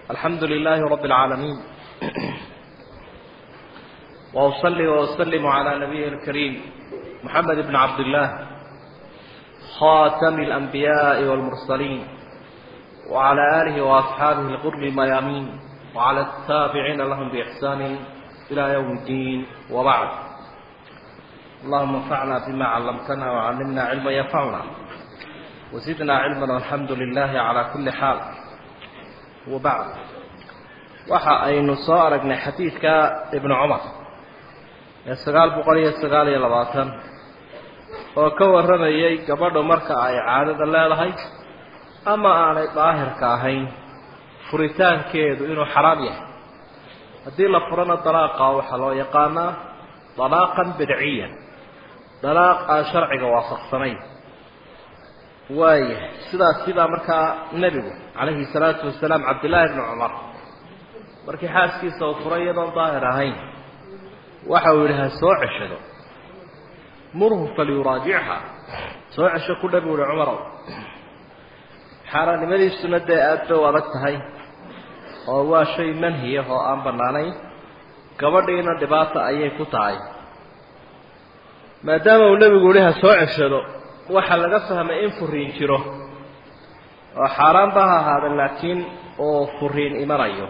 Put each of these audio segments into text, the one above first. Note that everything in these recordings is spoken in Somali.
الحمد لله رب العالمين وأصلي وأسلم على نبيه الكريم محمد بن عبد الله خاتم الأنبياء والمرسلين وعلى آله وأصحابه الغر الميامين وعلى التابعين لهم بإحسان إلى يوم الدين وبعد اللهم انفعنا بما علمتنا وعلمنا علما ينفعنا وزدنا علما والحمد لله على كل حال وبعد waxa aynu soo aragnay xadiidka ibnu cumar ee sagaal boqol iyo sagaal iyo labaatan oo ka warramayay gabadhu marka ay caadada leedahay ama aanay daahirka ahayn furitaankeedu inuu xaraam yahay haddii la furana dalaaqa waxaa loo yaqaanaa dalaaqan bidciyan dalaaq aan sharciga waafaqsanayn waayahay sidaas sidaa markaa nebigu calayhi salaatu wasalaam cabdillaahi bni cumar markii xaaskiisa uu furay iyadoon daahir ahayn waxa uu yidhi ha soo ceshado murhu falyuraajichaa soo cesho ku dhabi uhi cumarow xaaraannimadiisuna dee aada bay u adag tahay oo waa shay manhiyah oo aan bannaanayn gabadhiina dhibaata ayay ku tahay maadaama uu nebigu yihi ha soo ceshado waxaa laga fahmay in furiin jiro oo xaaraanba ha ahaada laakiin oo furiin imanayo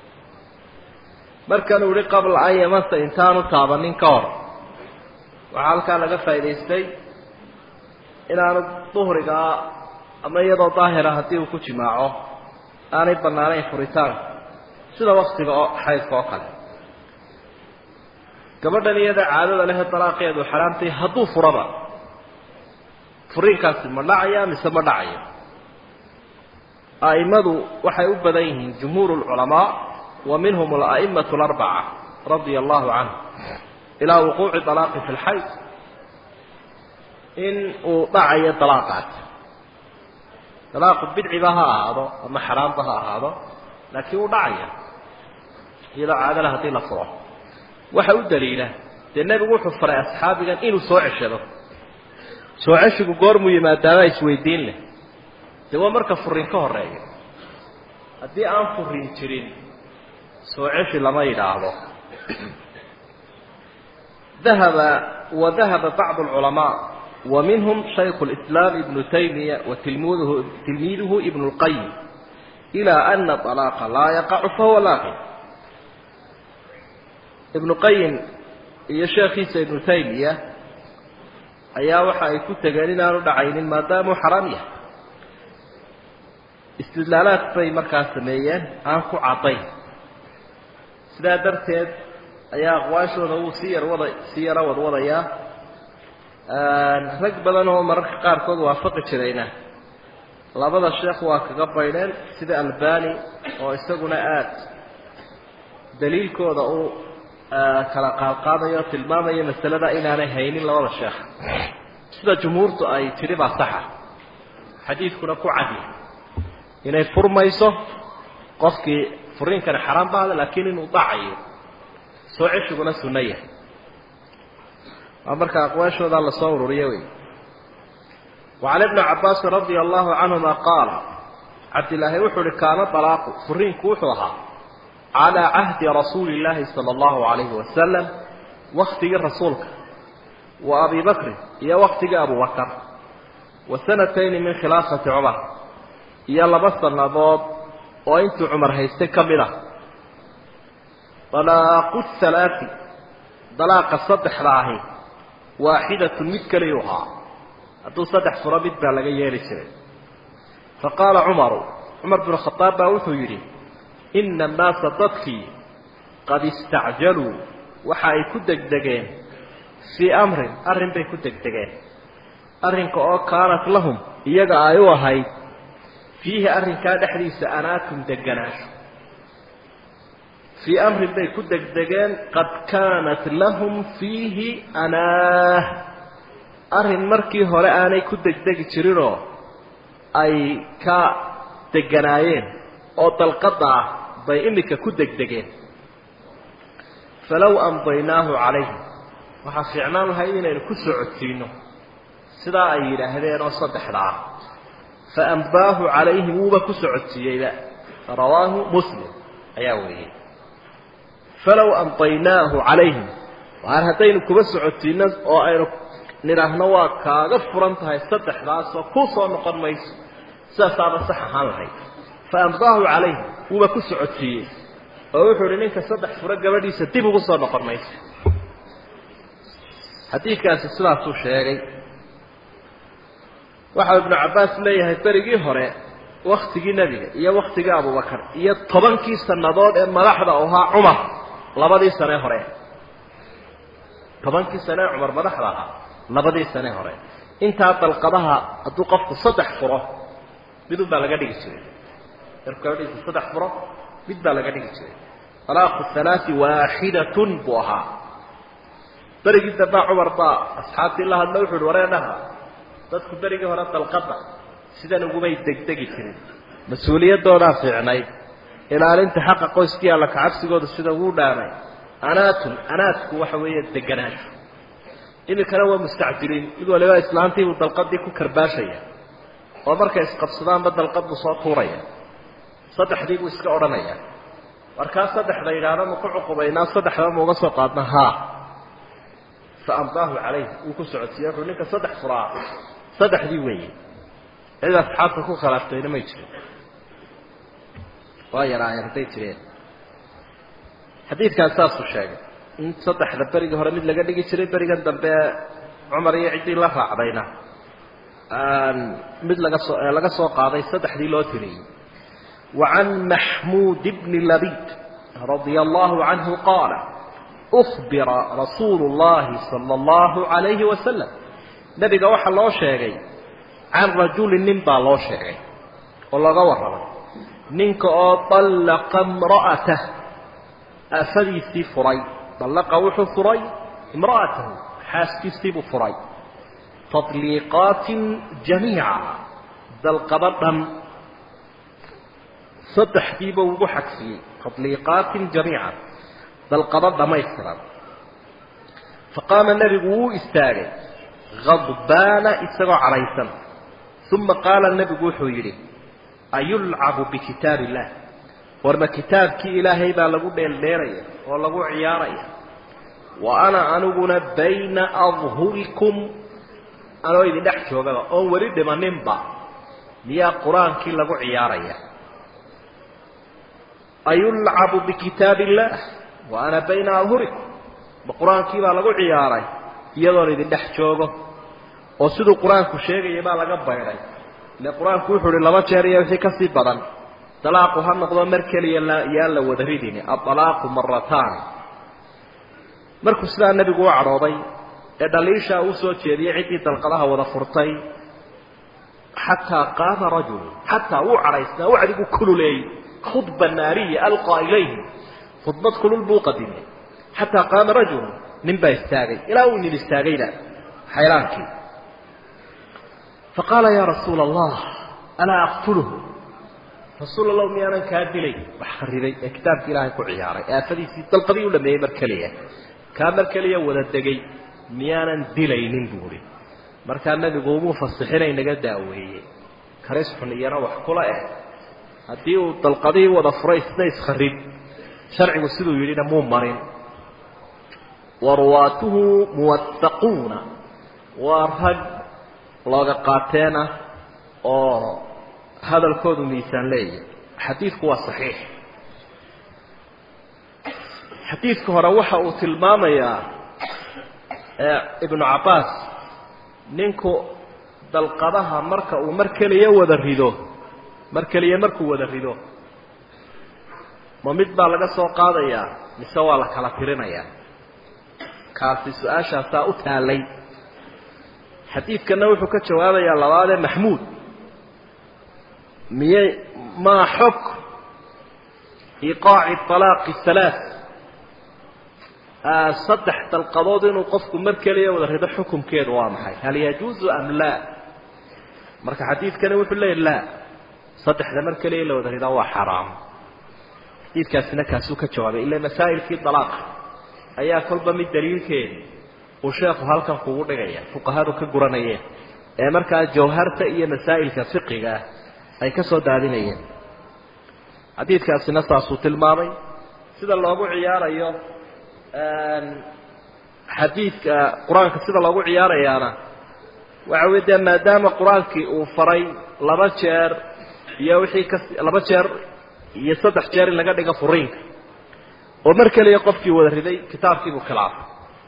markanuu yihi qabla an yamasa intaanu taabanin ka hor waxaa halkaa laga faa'idaystay inaanu duhrigaa ama iyadoo daahira haddii uu ku jimaaco aanay bannaanayn furitaanka sida waktiga oo xaydka oo kale gabadhan iyada caadada lehe dalaaqeedu xaraamtay hadduu furaba furiinkaasi ma dhacaya mise ma dhacayo a'immadu waxay u badan yihiin jumhuur lculamaa wa minhum ala'imatu alarbaca radia allahu canhu ilaa wuquuci dalaaqi fi lxayd in uu dhacayo dalaaqaas dalaaqu bidciba ha ahaado ama xaraamba ha ahaado laakiin wuu dhacaya iyadoo caadala haddii la furo waxa u daliila dee nebigu wuxuu faray asxaabigan inuu soo ceshado soo ceshigu goormuu yimaadaabaa isweydiin leh dee waa marka furiin ka horeeya haddii aan furiin jirin soo ceshi lama yidhaahdo dahaba wa dahaba bacdu alculamaa wa minhum shayku lislaam ibnu taymiya wa tilmiduhu tilmiiduhu ibnu lqayim ilaa ana alaaqa laa yaqacu fahuwa laaqin ibnu qayim iyo sheekhiisa ibnu taymiya ayaa waxa ay ku tegeen inaanu dhacaynin maadaamuu xaraam yahay istidlaalaad bay markaa sameeyeen aan ku caddayn sidaa darteed ayaa aqwaashooda wuu sii yar wada sii yaro wadwadayaa rag badan oo mararka qaarkood waafaqi jirayna labada sheekh waa kaga baydheen sida albani oo isaguna aada daliilkooda uu kala qaadqaadayo o tilmaamaya masalada inaanay haynin labada sheekh sida jumhuurtu ay tidhi baa saxa xadiidkuna ku cadi inay furmayso qofkii furiinkani xaraan baada laakiin inuu dacayo soo ceshiguna sunno yahay waa marka aqwaashoodaa lasoo ururiyo wey wacan ibni cabaasin radia allahu canhuma qaala cabdilaahi wuxuu uhi kaana dalaaqu furiinku wuxuu ahaa calaa cahdi rasuuli illaahi sala allahu calayhi wasalam waktigii rasuulka wa abi bakrin iyo waktigii abubakar wa sanatayni min khilaafati cumar iyo laba sannadood oo intuu cumar haystay ka mid ah dalaaqu halaati dalaaqa saddexda ahi waaxidatun mid keliyu ahaa hadduu saddex furo mid baa laga yeeli jiray fa qaala cumaru cumar binu khadaab baa wuxuu yidhi ina annaasa dadkii qad istacjaluu waxa ay ku degdegeen fii amrin arrin bay ku degdegeen arrinka oo kaanat lahum iyaga ay u ahayd fiihi arrinkaa dhexdiisa anaatun deganaansho fii amrin bay ku degdegeen qad kaanat lahum fiihi anaah arrin markii hore aanay ku degdegi jirinoo ay ka deganaayeen oo dalqadda ah bay iminka ku degdegeen falow amdaynaahu calayhim waxaa fiicnaan lahayd inaynu ku soo codsiino sidaa ay yidhaahdeen oo saddexda ah fa ambaahu calayhim wuuba ku socodsiiyeyba rawaahu muslim ayaa wariyey falow amdaynaahu calayhim waar haddaynu kuba socotiino oo aynu nidhaahno waa kaaga furan tahay saddexdaasoo ku soo noqon mayso sidaasaaba sax ahaan lahayd fa amdaahu calayhim wuuba ku socotiiyey oo wuxuu ihi ninka saddex furo gabadhiisa dib ugu soo noqon mayso xadiidkaasi sidaasuu sheegay waxau ibnu cabbaas leeyahay berigii hore waktigii nebiga iyo waktigii abubakar iyo tobankii sannadood ee madaxda ahaa cumar labadii sane hore tobankii sane ee cumar madaxda ahaa labadii sane hore intaa dalqadaha hadduu qofku saddex furo midun baa laga dhigi jiray markuu gabadhiisa saddex furo mid baa laga dhigi jiray alaaqu halaai waaxidatun buu ahaa berigii dambaa cumar baa asxaabtii la hadlo wuxu uhi wareedhaha dadku berigii hore dalqada sidan ugumay degdegi jirin mas-uuliyadoodaa fiicnayd ilaalinta xaqa qoyskii alla kacabsigooda sida ugu dhaanay anaatun anaadku waxa weeye deganaan iminkana waa mustacjiliin mid waliba islaantiibuu dalqadii ku karbaashaya oo markay isqabsadaanba dalqad buu soo tuuraya saddexdii buu iska odhanaya markaa saddexda yidhaahda ma ku cuqubaynaa saddexdaba ma uga soo qaadna haa fa amdaahu calayh wuu ku socodsiiye wuxuu ninka saddex furaa saddexdii weeye cid asxaabta ku khilaaftayna may jirin waa yaraayeen hadday jireen xadiidkaas saasuu sheegay in saddexda berigii hore mid laga dhigi jiray berigan dambe cumar iyo ciddii la raacdayna mid laga soo laga soo qaaday saddexdii loo tiriyey wa can maxmuud bni labid radia allahu canhu qaala ukbira rasuulu llahi sala allahu calayhi wasalam nebiga waxaa loo sheegay can rajulin nin baa loo sheegay oo laga warramay ninka oo dallaqa imra'atah aafadiisii furay dallaqa wuxuu furay imra'atahu xaaskiisiibuu furay tadliiqaatin jamiica dalqaba dhan saddexdiiba ugu xagsiyey tadliiqaatin jamiica dalqaba dhamaystiran faqaama nebigu wuu istaagay hadbaana isagoo cadhaysan uma qaala nebigu wuxuu yidhi ayulcabu bikitaab illah warma kitaabkii ilaahay baa lagu dheeldheeraya oo lagu ciyaaraya wa ana aniguna bayna adhurikum anoo idin dhex joogaba oon weli dhimaninba miyaa qur-aankii lagu ciyaaraya ayulcabu bikitaab illaah wa ana bayna adhurikum ma qur-aankii baa lagu ciyaaray iyadoon idin dhex joogo oo siduu qur-aanku sheegaya baa laga baydhay ile qur-aanku wuxuu uhi laba jeer iyo wixii kasii badan dalaaqu ha noqdo mar keliya yaan la wada ridini adalaaqu marataani markuu sidaa nebigu u cadhooday ee dhaliishaa uu soo jeediyey ciddii dalqadaha wada furtay xataa qaama rajulu xataa wuu cadhaysnaa wacdigu kululeeyey khudba naariya alqaa ilayhi khudbad kulul buu qadimay xataa qaama rajulu nin baa istaagay ilaa uu nin istaagayna xayraankii faqaala yaa rasuula allah alaa aqtuluhu rasuul allah miyaanan kaa dilay wax kharibay ee kitaabka ilaahay ku ciyaaray aafadiisii dalqadii u dhameeyey mar keliya kaa mar keliya wada degay miyaanan dilaynin buuhi markaa nebigu umuu fasixinay naga daaweeye karis xun iyana wax kula eh haddii uu dalqadihii wada furay isna iskharib sharcigu siduu yidhina muu marin waruwaatuhu muwahaquuna waa rag looga qaateena oo hadalkoodu miisaan leeyahy xadiidku waa saxiix xadiidka hore waxa uu tilmaamayaa ibnu cabbaas ninku dalqadaha marka uu mar keliya wada rido mar keliya markuu wada rido ma mid baa laga soo qaadayaa mise waa la kala tirinayaa kaasi su-aashaasaa u taallay xadiidkana wuxuu ka jawaabayaa labaadee maxmuud miyay maa xog iqaaci alaaqi halaa saddex dalqadood inuu qofku mar keliya wada rido xukumkeedu waa maxay hal yajuuzu am laa marka xadiidkani wuxuu leeyahy laa saddexda mar keliya la wada ridaa waa xaraam xadiidkaasina kaasuu ka jawaabay ila masaa'ilkii dalaaqa ayaa kolba mid daliilkeedi uu sheekhu halkan kugu dhigaya fuqahadu ka guranayeen ee markaa jawharta iyo masaa'ilka fiqiga ah ay ka soo daadinayeen xadiidkaasina saasuu tilmaamay sida loogu ciyaarayo xadiidka qur-aanka sida loogu ciyaarayaana waxa wey dee maadaama qur-aankii uu faray laba jeer iyo wixii kas laba jeer iyo saddex jeer in laga dhigo furiinka oo mar keliya qofkii wada riday kitaabkiibuu khilaafay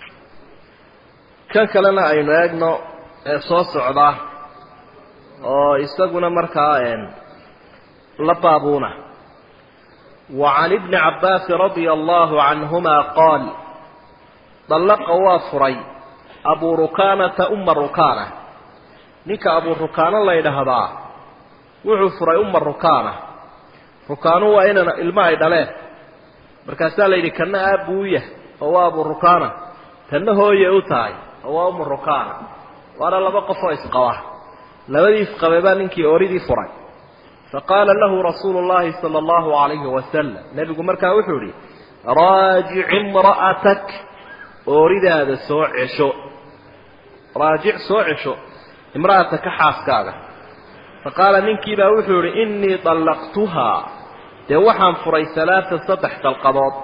kan kalena aynu eegno ee soo socda oo isaguna markaa la baabuuna wa can ibni cabbaasi radia allahu canhuma qaal dallaqa waa furay abuu rukaanata uma rukaana ninka abuu rukaano la ydhaahdaa wuxuu furay uma rukaana rukaanu waa inan ilmo ay dhaleen markaasaa la yidhi kana aabuuya oo waa abuu rukaana tanna hooye u tahay oo waa umu rukaana waana laba qof oo isqaba labadii isqabe baa ninkii ooridii furay faqaala lahu rasuulu llahi sala allahu alayhi wasalam nebigu markaa wuxuu idhi raajic imra'atak ooridaada soo cesho raajic soo cesho imra'ataka xaaskaaga faqaala ninkiibaa wuxuu idhi innii dallaqtuhaa dee waxaan furay alaaa saddex dalqadood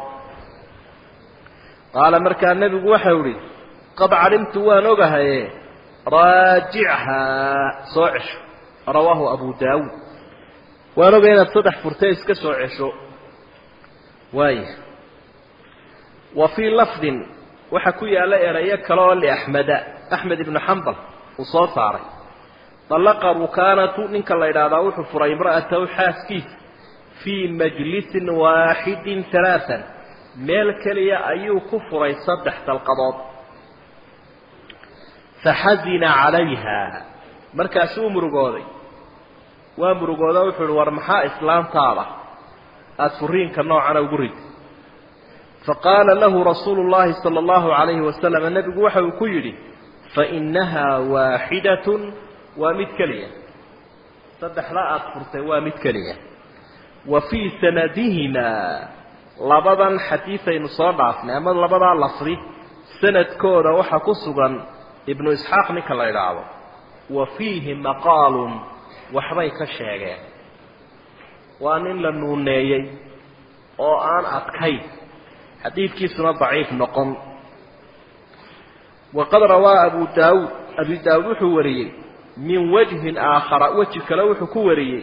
qaala markaa nebigu waxau idhi qad calimtu waan ogahaye raajichaa soo cesho rawaahu abu daawuud waan ogay inaad saddex furtee iska soo cesho waaya wa fii lafdin waxaa ku yaalla erayo kale oo liaxmeda axmed ibnu xambal uu soo saaray dallaqa rukaanatu ninka la yidhaahdaa wuxuu furay imra'atahu xaaskiisa fii majlisin waaxidin alaaan meel keliya ayuu ku furay saddex dalqadood faxazina calayha markaasuu murugooday waa murugooda wuxuu ihi war maxaa islaantaada aada furiinka noocana ugu rid faqaala lahu rasuulu llahi sala allahu calayhi wasalam nebigu waxa uu ku yidhi fainahaa waaxidatun waa mid keliya saddexda aada furtay waa mid keliya wa fii sanadihimaa labadan xadiidaynu soo dhaafnay ama labadaa lafdi sanadkooda waxaa ku sugan ibnu isxaaq ninka la idhaahdo wa fiihi maqaalun waxbay ka sheegeen waa nin la nuuneeyey oo aan adkayn xadiidkiisuna daciif noqon waqad rawaa abu daawuud abu daawuud wuxuu wariyey min wajhin aakhara weji kale wuxuu ku wariyey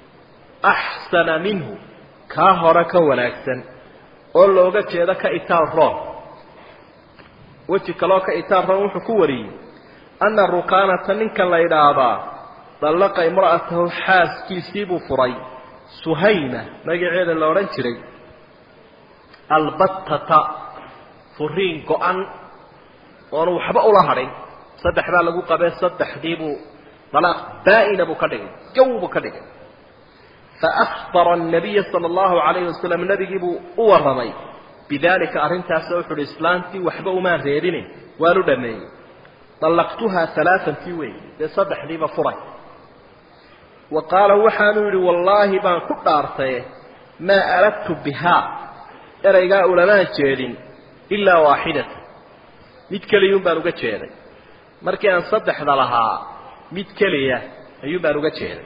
axsana minhu kaa hore ka wanaagsan oo looga jeedo ka itaal roon weji kaleoo ka itaal roon wuxuu ku wariyey anna rukaanata ninka la yidhaahdaa dallaqa imra'atahu xaaskiisiibuu furay suhayma magaceeda la odhan jiray albattata furiin go-an oonu waxba ula hadhin saddex baa lagu qabee saddexdiibuu dalaaq baa-ina buu ka dhigay jaw buu ka dhigay faakbara annabiya sala allahu calayhi wasalam nebigiibuu u warramay bidaalika arrintaasa wuxu uhi islaantii waxba umaan reebine waanu dhameeyey dallaqtuhaa alaaantii wey dee saddexdiiba furay wa qaala waxaanuu yidhi wallaahi baan ku dhaartaye maa aradtu bihaa eraygaa ulamaan jeedin ilaa waaxidata mid keliyuun baan uga jeeday markii aan saddexda lahaa mid keliya ayuun baan uga jeeday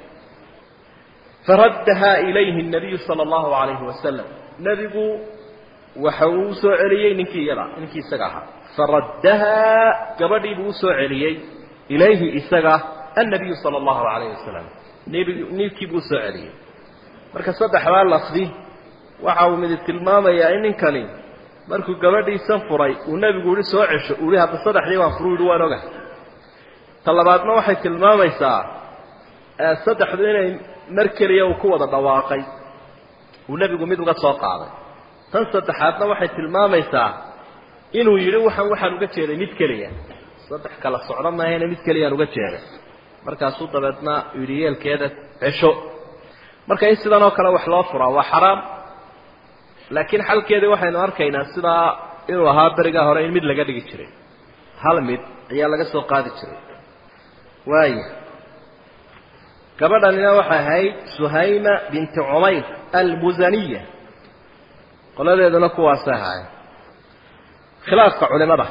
faraddahaa ilayhi nabiyu sala allahu calayhi wasalam nebigu waxa uu u soo celiyey ninkii iyada ninkii isaga ahaa faraddahaa gabadhii buu usoo celiyey ilayhi isaga annabiyu sala allahu calayhi wasalam nbig ninkii buu usoo celiyey marka saddexdaa lafdi waxa uu midi tilmaamayaa in ninkani markuu gabadhiisan furay uu nebigu yihi soo cesho uu yihi hadda saddexdii baan furu yihi waan ogahay ta labaadna waxay tilmaamaysaa saddexdu inay mar keliya uu ku wada dhawaaqay uu nebigu mid uga soo qaaday tan saddexaadna waxay tilmaamaysaa inuu yidhi waxaan waxaan uga jeeday mid keliya saddex kala socdo maahayna mid keliyaan uga jeeday markaasuu dabeedna yidhi yeelkeeda cesho marka in sidan oo kale wax loo furaa waa xaraam laakiin xalkeedii waxaynu arkaynaa sidaa inuu ahaa berigaa hore in mid laga dhigi jiray hal mid ayaa laga soo qaadi jiray waaya gabadhanina waxay ahayd suhayma binti cumayr almusaniya qoladeeduna kuwaasay ahaayeen khilaafka culimada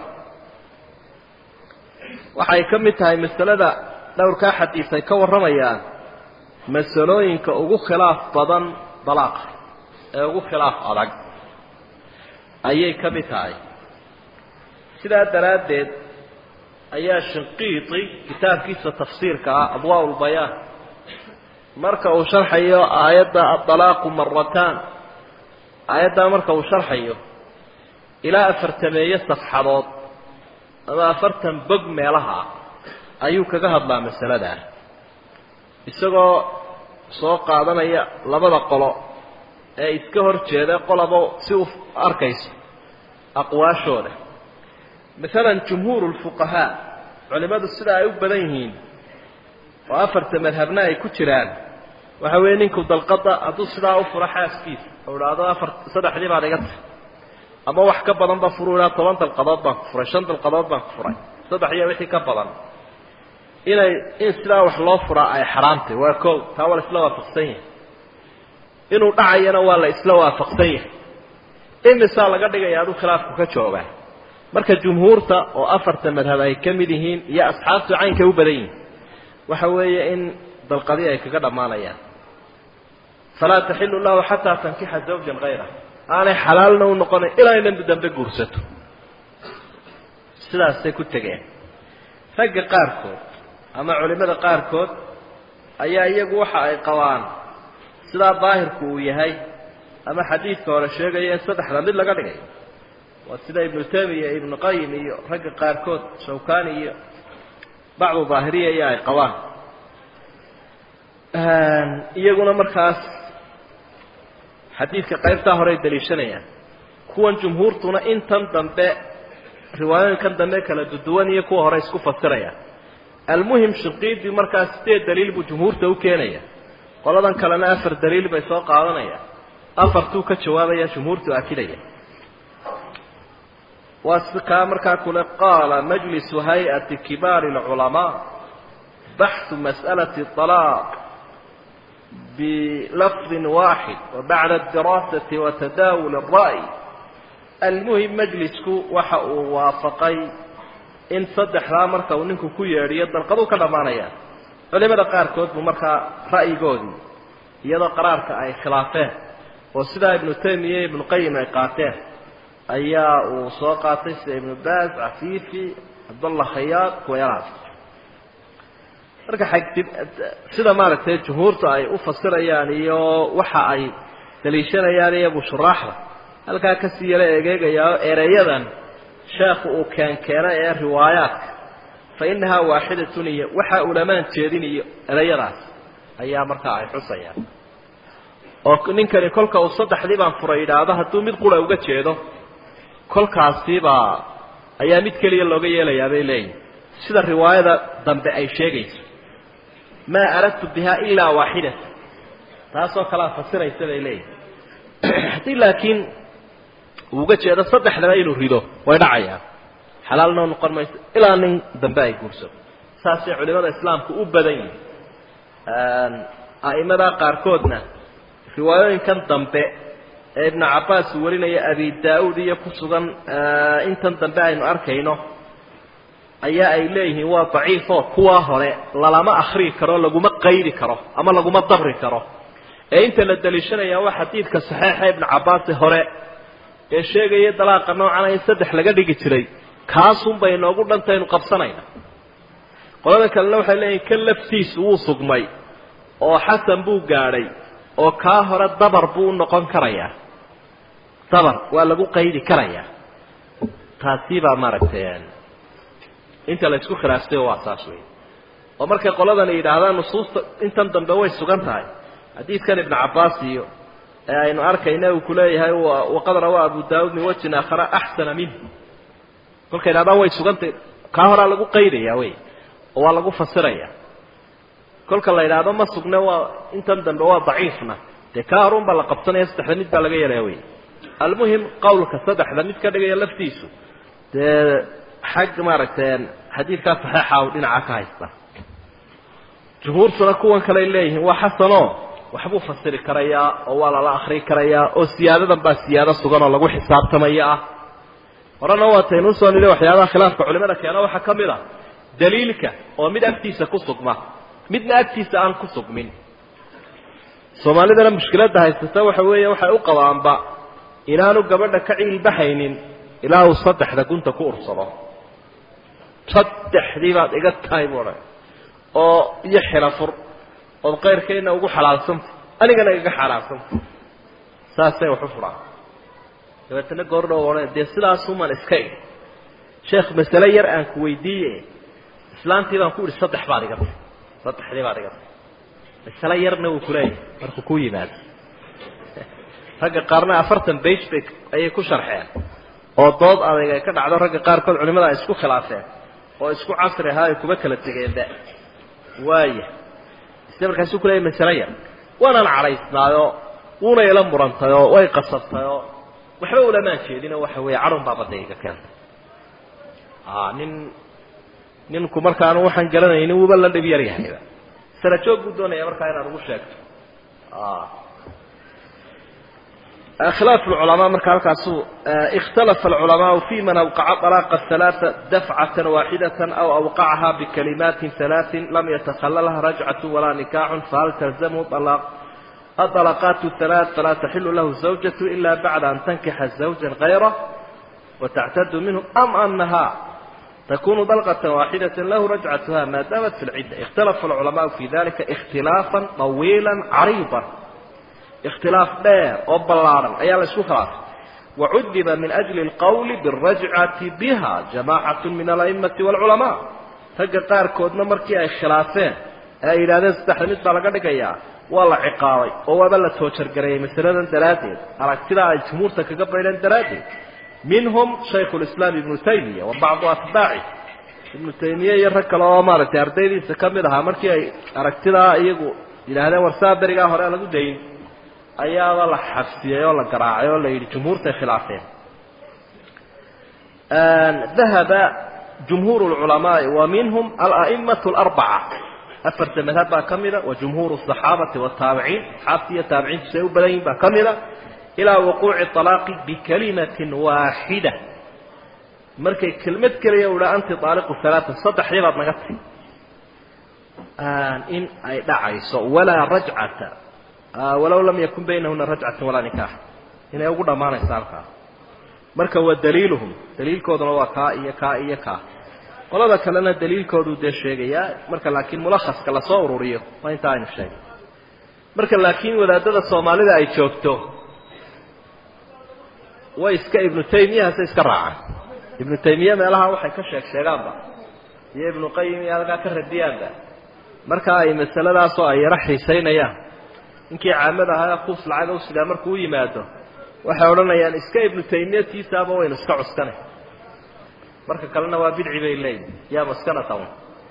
waxay ka mid tahay masalada dhowrkaa xadiis ay ka warramayaan masalooyinka ugu khilaaf badan dalaaqa ee ugu khilaaf adag ayay ka mid tahay sidaa daraaddeed ayaa shinqiiti kitaabkiisa tafsiirka ah adwaa lbayaan marka uu sharxayo aayadda adalaaqu marataan aayaddaa marka uu sharxayo ilaa afartameeye safxadood ama afartan bog meelaha ayuu kaga hadlaa masaladaa isagoo soo qaadanaya labada qolo ee iska hor jeeda qolaba si u arkayso aqwaashooda masalan jumhuur lfuqahaa culimadu sida ay u badan yihiin oo afarta madhabna ay ku jiraan waxa weeye ninku dalqada hadduu sidaa u furo xaaskiisa oo idhaahdo afar saddexdii baad iga tahay ama wax ka badan ba furu idhaa toban dalqadood baan ku furay shan dalqadood baan ku furay saddex iyo wixii ka badan inay in sidaa wax loo furaa ay xaraamtay waa kow taa waa la isla waafaqsan yahay inuu dhacayana waa la isla waafaqsan yahay imisaa laga dhigaya aduu khilaafku ka joogaa marka jumhuurta oo afarta madhab ay ka mid yihiin iyo asxaabtu caynkay u badan yihiin waxa weeye in dalqadii ay kaga dhammaanayaan falaa taxilu lahu xataa tankixa zawjan kayra aanay xalaalna u noqonayn ilaa inay dambe guursato sidaasay ku tegeen ragga qaarkood ama culimada qaarkood ayaa iyagu waxa ay qabaan sidaa daahirku uu yahay ama xadiidka hore sheegaya in saddexda mid laga dhigay waa sida ibnu tamiya ibnu qayim iyo ragga qaarkood shawkani iyo bacdu daahiriya iyo ay qabaan iyaguna markaas xadiidka qaybtaa hore ay daliishanayaan kuwan jumhuurtuna intan dambe riwaayooyinkan dambe kala duduwan iyo kuwa hore isku fasirayaan almuhim shinqiidi markaas sideed daliil buu jumhuurta u keenaya qoladan kalena afar daliil bay soo qaadanayaan afartuu ka jawaabaya jumhuurtu akidaya waa kaa markaa kule qaala majlisu hay-ati kibaari اlculamaa baxu mas'alati طalaaq bilafdi waaxid wabacda adiraasati watadaawul الra'y almuhim majlisku waxa uu waafaqay in saddexdaa marka uu ninku ku yeedhiyo dalqaduu ka dhammaanaya culimada qaarkood buu markaa ra'yigoodii iyadoo qaraarka ay khilaafeen oo sidaa ibnu taymiya iyo ibnu qayim ay qaateen ayaa uu soo qaatay sida ibnu baaz cafiifi cabdallah khayaad kuwayalahaas marka xagdib sida maaragtay jumhuurta ay u fasirayaan iyo waxa ay daliishanayaan iyagu shuraaxda halkaa kasii yala egeegayaa ereyadan sheekhu uu keenkeenay ee riwaayaadka fa inahaa waaxidatun iyo waxaa ulamaan jeedinayo ereyadaas ayaa markaa ay xusayaan oo ninkani kolka uu saddexdii baan furay yidhaahdo hadduu mid qura uga jeedo kolkaasibaa ayaa mid keliya looga yeelayaa bay leeyihin sida riwaayada dambe ay sheegayso maa aradtu biha ilaa waaxidata taasoo kalea fasiraysa bay leeyihin haddii laakiin uu uga jeedo saddexdaba inuu rido way dhacayaan xalaalnoo noqon mayso ilaa nin dambe ay guurso saasay culimada islaamku u badan yihin a'imada qaarkoodna riwaayooyinkan dambe ee ibnu cabbaas uu warinaya abi daa-uud iyo ku sugan intan dambe aynu arkayno ayaa ay leeyihiin waa daciifo kuwaa hore lalama akrii karo laguma qaydi karo ama laguma dabri karo ee inta la daliishanaya waa xadiidka saxiixa ibnu cabbaasi hore ee sheegaya dalaaqa noocana in saddex laga dhigi jiray kaasunbay inoogu dhantaynu qabsanayna qolada kalena waxay leeyihin kan laftiisu wuu sugmay oo xasan buu gaadhay oo kaa hore dabar buu u noqon karayaa dabar waa lagu qaydi karayaa taasi baa maaragtay inta la isku khilaaftay waa saas wey oo markay qoladani yidhaahdaan nusuusta intan dambe way sugan tahay xadiidkan ibnu cabbaas iyo ee aynu arkayna uu kuleeyahay waqad rawaa abu daauud min wajhin aakhara axsana minh kolkay yidhahdaan way sugantay kaa horaa lagu qaydaya wey oo waa lagu fasiraya kolka la yidhaahdo ma sugne waa intan dambe waa daciifna dee kaa horun baa la qabsanaya saddexda mid baa laga yeelaya wey almuhim qawlka saddexda mid ka dhigaya laftiisu dee xag maaragtay xadiidkaa saxiixa u dhinaca ka haysta jumhuurtuna kuwan kaley leeyihiin waa xasano waxbuu fasiri karayaa oo waa lala akri karayaa oo siyaadadan baa siyaado sugan oo lagu xisaabtamaya ah horena waataynu usoo nili waxyaabaha khilaafka culimada keena waxaa ka mid a daliilka oo mid agtiisa ku sugma midna agtiisa aan ku sugmin soomaalidana mushkiladda haysata waxa weeye waxay u qabaanba inaanu gabadha ka ciilbaxaynin ilaa uu saddexda gunta ku ursado saddexdii baad iga tahay bu odhan oo iyo xilafur ood kayrkayna ugu xalaalsanta anigana igaga xalaalsanta saasay wax u furaan dabeetana goordhow odhan dee sidaasuman iska ig sheekh masale yar aan ku weydiiye islaantii baan ku idhi saddex baad iga tahay saddexdii baad iga tahay masale yarna wuu kuleeyahay markuu ku yimaado ragga qaarna afartan bage bay ayay ku sharxeen oo dood adag ay ka dhacdo ragga qaarkood culimada ay isku khilaafeen oo isku casri ahaa ay kuma kala tegeenba waaya ise markaasuu kuleeyahy masale yar waanaan cadhaysnaayoo wuuna ila murantayoo way qasabtayoo waxba ulamaan jeedinoo waxa weeye cadhun baa badda iga keentay nin ninku markaanu waxaan garanaynin wuuba la dhib yar yahayba sala joog buu doonaya markaa inaad ugu sheegto khilaaf lculamaa marka halkaasu ikhtalafa alculamaau fi man awqaca dalaaqa halaaa dafcatan waaxidatan aw awqacaha bikalimaatin halaatin lam yatakhalalha rajcatu walaa nikaaxun fahal talzamhu aطalaqaat halaaث falaa taxilu lahu zawjatu ila bacda an tankixa zawja gayrah watactadu minhu am anaha takunu dalqة waaxidaة lahu rajcatuha ma damat fi اlcidda ikhtalafa alculamaau fi dalika اkhtilaafa طawiila cariiضa اkhtilaaf dheer oo ballaadhan ayaa la isku khilaafay wacudiba min أjli اlqowli biالrajcati biha jamacaة min alأئmaةi wاlculamaa ragga qaarkoodna markii ay khilaafeen ee ay yidhahdeen saddexda mid baa laga dhigayaa waa la ciqaabay oo waaba la toojargareeyey masaladan daraaddeed aragtidaa ay jumhuurta kaga baydheen daraaddeed minhum shaykhu lislaam ibnu taymiya wa bacdu atbaaci ibnu taymiye iyo rag kale oo maaragtay ardaydiisa ka mid ahaa markii ay aragtidaa iyagu yidhaahdeen war saa berigaa hore lagu dayn ayaaba la xabsiyey oo la garaacay oo la yidhi jumhuurtay khilaafeen dahaba jumhuur lculamaai wa minhum ala'imatu alarbaca afarta madhab baa ka mida wa jumhuuru asaxaabati wataabiciin asxaabtii iyo taabiciintu say u badan yihin baa ka mida ilaa wuquuci alaaqi bikalimatin waaxida markay kelmad keliya u dhaa anti aaliqu alaaa saddexdii baad naga ti in ay dhacayso walaa rajcata walow lam yakun baynahuna rajcata walaa nikaax inay ugu dhammaanayso halkaas marka wa daliiluhum daliilkooduna waa kaa iyo kaa iyo kaa qolada kalena daliilkooduu dee sheegayaa marka laakiin mulakhaska lasoo ururiyo waa intaa aynu sheegay marka laakiin wadaadada soomaalida ay joogto way iska ibnu taymiyahase iska raacaan ibnu taymiya meelaha waxay ka sheeg sheegaanba iyo ibnu qayim iyo halkaa ka radiyaanba marka ay masaladaasoo ay yaro xiisaynayaan ninkii caamada ahaa kuus lacaga usidaa markuu u yimaado waxay odhanayaan iska ibnu taymiya tiisaaba waynu iska cuskanay marka kalena waa bidci bay leeyihin yaa maskana tawn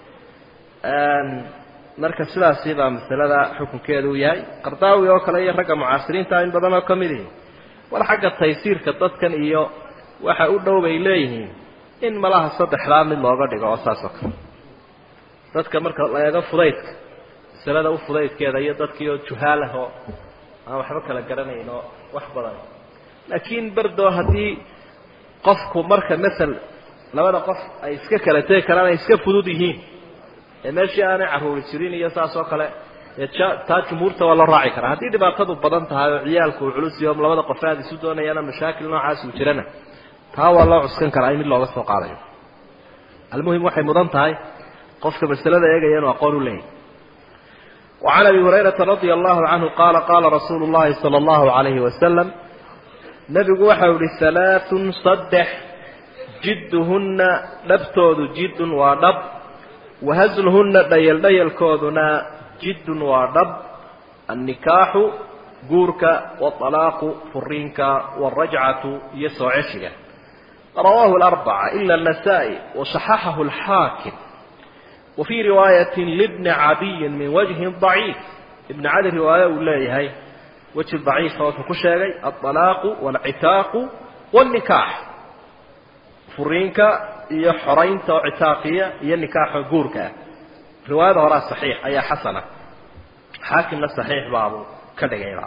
marka sidaasi baa masalada xukunkeedu u yahay qardaawi oo kale iyo ragga mucaasiriinta in badan oo ka mid ihi war xagga taysiirka dadkan iyo waxa u dhow bay leeyihiin in malaha saddexdaa mid looga dhigo oo saas oo kale dadka marka la eego fudaydka masalada u fudaydkeeda iyo dadkii oo juhaalah oo aan waxba kala garanayn oo wax badan laakiin berdoo haddii qofku marka masel labada qof ay iska kala tegi karaan ay iska fudud yihiin ee meeshii aanay carruuri jirin iyo saas oo kale taa jumhuurta waa loo raaci karaa haddii dhibaatadu badan tahay oo ciyaalku uu culus iyo labada qof aad isu doonayaana mashaakil noocaas uu jirana taa waa loo cuskan karaa in mid looga soo qaadayo almuhim waxay mudan tahay qofka masalada eegaya inuu aqoon u leeyahy وعن أبي هريرة رضي الله عنه قال قال رسول الله صلى الله عليه وسلم نبgu waxa uhi ثaلاaث صدx jidhuna dhabtoodu jidun waa dhab wahazlhuna dhayal dhayalkooduna jidun waa dhab الnikaaxu guurka wالطalaaqu furiinka wالrajcaةu iyo soo ceshiga rawaahu الأربعة إلا النسائي وصححه الحاakم وفي رواaية لبن عadي min وجه ضعيif بن cadi riwaaye uu leeyahay weji ضaciifa wuxuu ku sheegay الطلاaq والcitaaq والنikaax furiinka iyo xoraynta oo citaaqiya iyo nikaaxa guurka ah riwaayada horaa صaxiix ayaa xasana xaakimna صaxiix baabuu ka dhigayba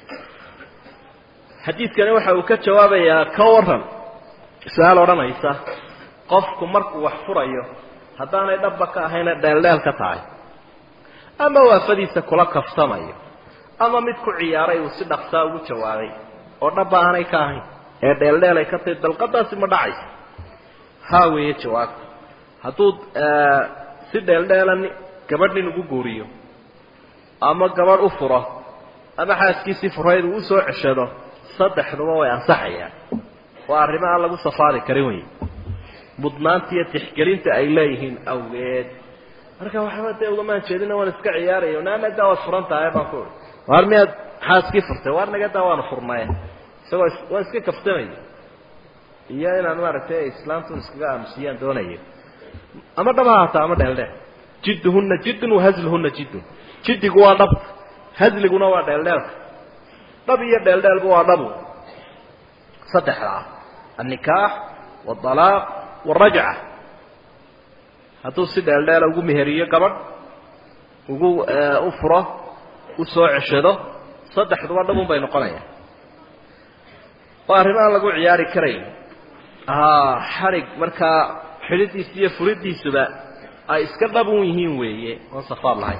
xadiidkani waxa uu ka jawaabayaa ka waran su-aal odhanaysa qofku markuu wax furayo haddaanay dhabba ka ahayna dheeldheel ka tahay ama waafadiisa kula kaftamayo ama mid ku ciyaaray uu si dhaqsaa ugu jawaabay oo dhaba aanay ka ahayn ee dheeldheel ay ka tahay dalqadaasi ma dhacaysa haa weeye jawaabta hadduu si dheeldheelan gabadh nin ugu guuriyo ama gabadh u furo ama xaaskiisii furayd uu usoo ceshado saddexduba way ansaxayaan waa arrimo aan lagu safaari karin wey mudnaanta iyo tixgelinta ay leeyihiin awgeed marka waxba dee ugamaan jeedina waan iska ciyaaraya naanadaa waad furan tahay baan ku ui waar miyaad xaaskii furtay waar nagadaa waanu furnaye isagoo waan iska kaftamaya iyo inaan maaragtay islaamtu iskaga aamusiyaan doonayo ama dhab ha haataa ama dheeldheel jidduhuna jiddun wahasluhuna jiddun jiddigu waa dhab hasliguna waa dheeldheelka dhab iyo dheeldheelba waa dhabu saddexdaa annikaax waalaaq waalrajca hadduu si dheeldheela ugu meheriyo gabadh ugu u furo u soo ceshado saddexduba dhabun bay noqonayaan waa arrimo aan lagu ciyaari karayn xadhig markaa xidhidiisa iyo furidiisuba ay iska dhabun yihiin weeye oon safaad lahayn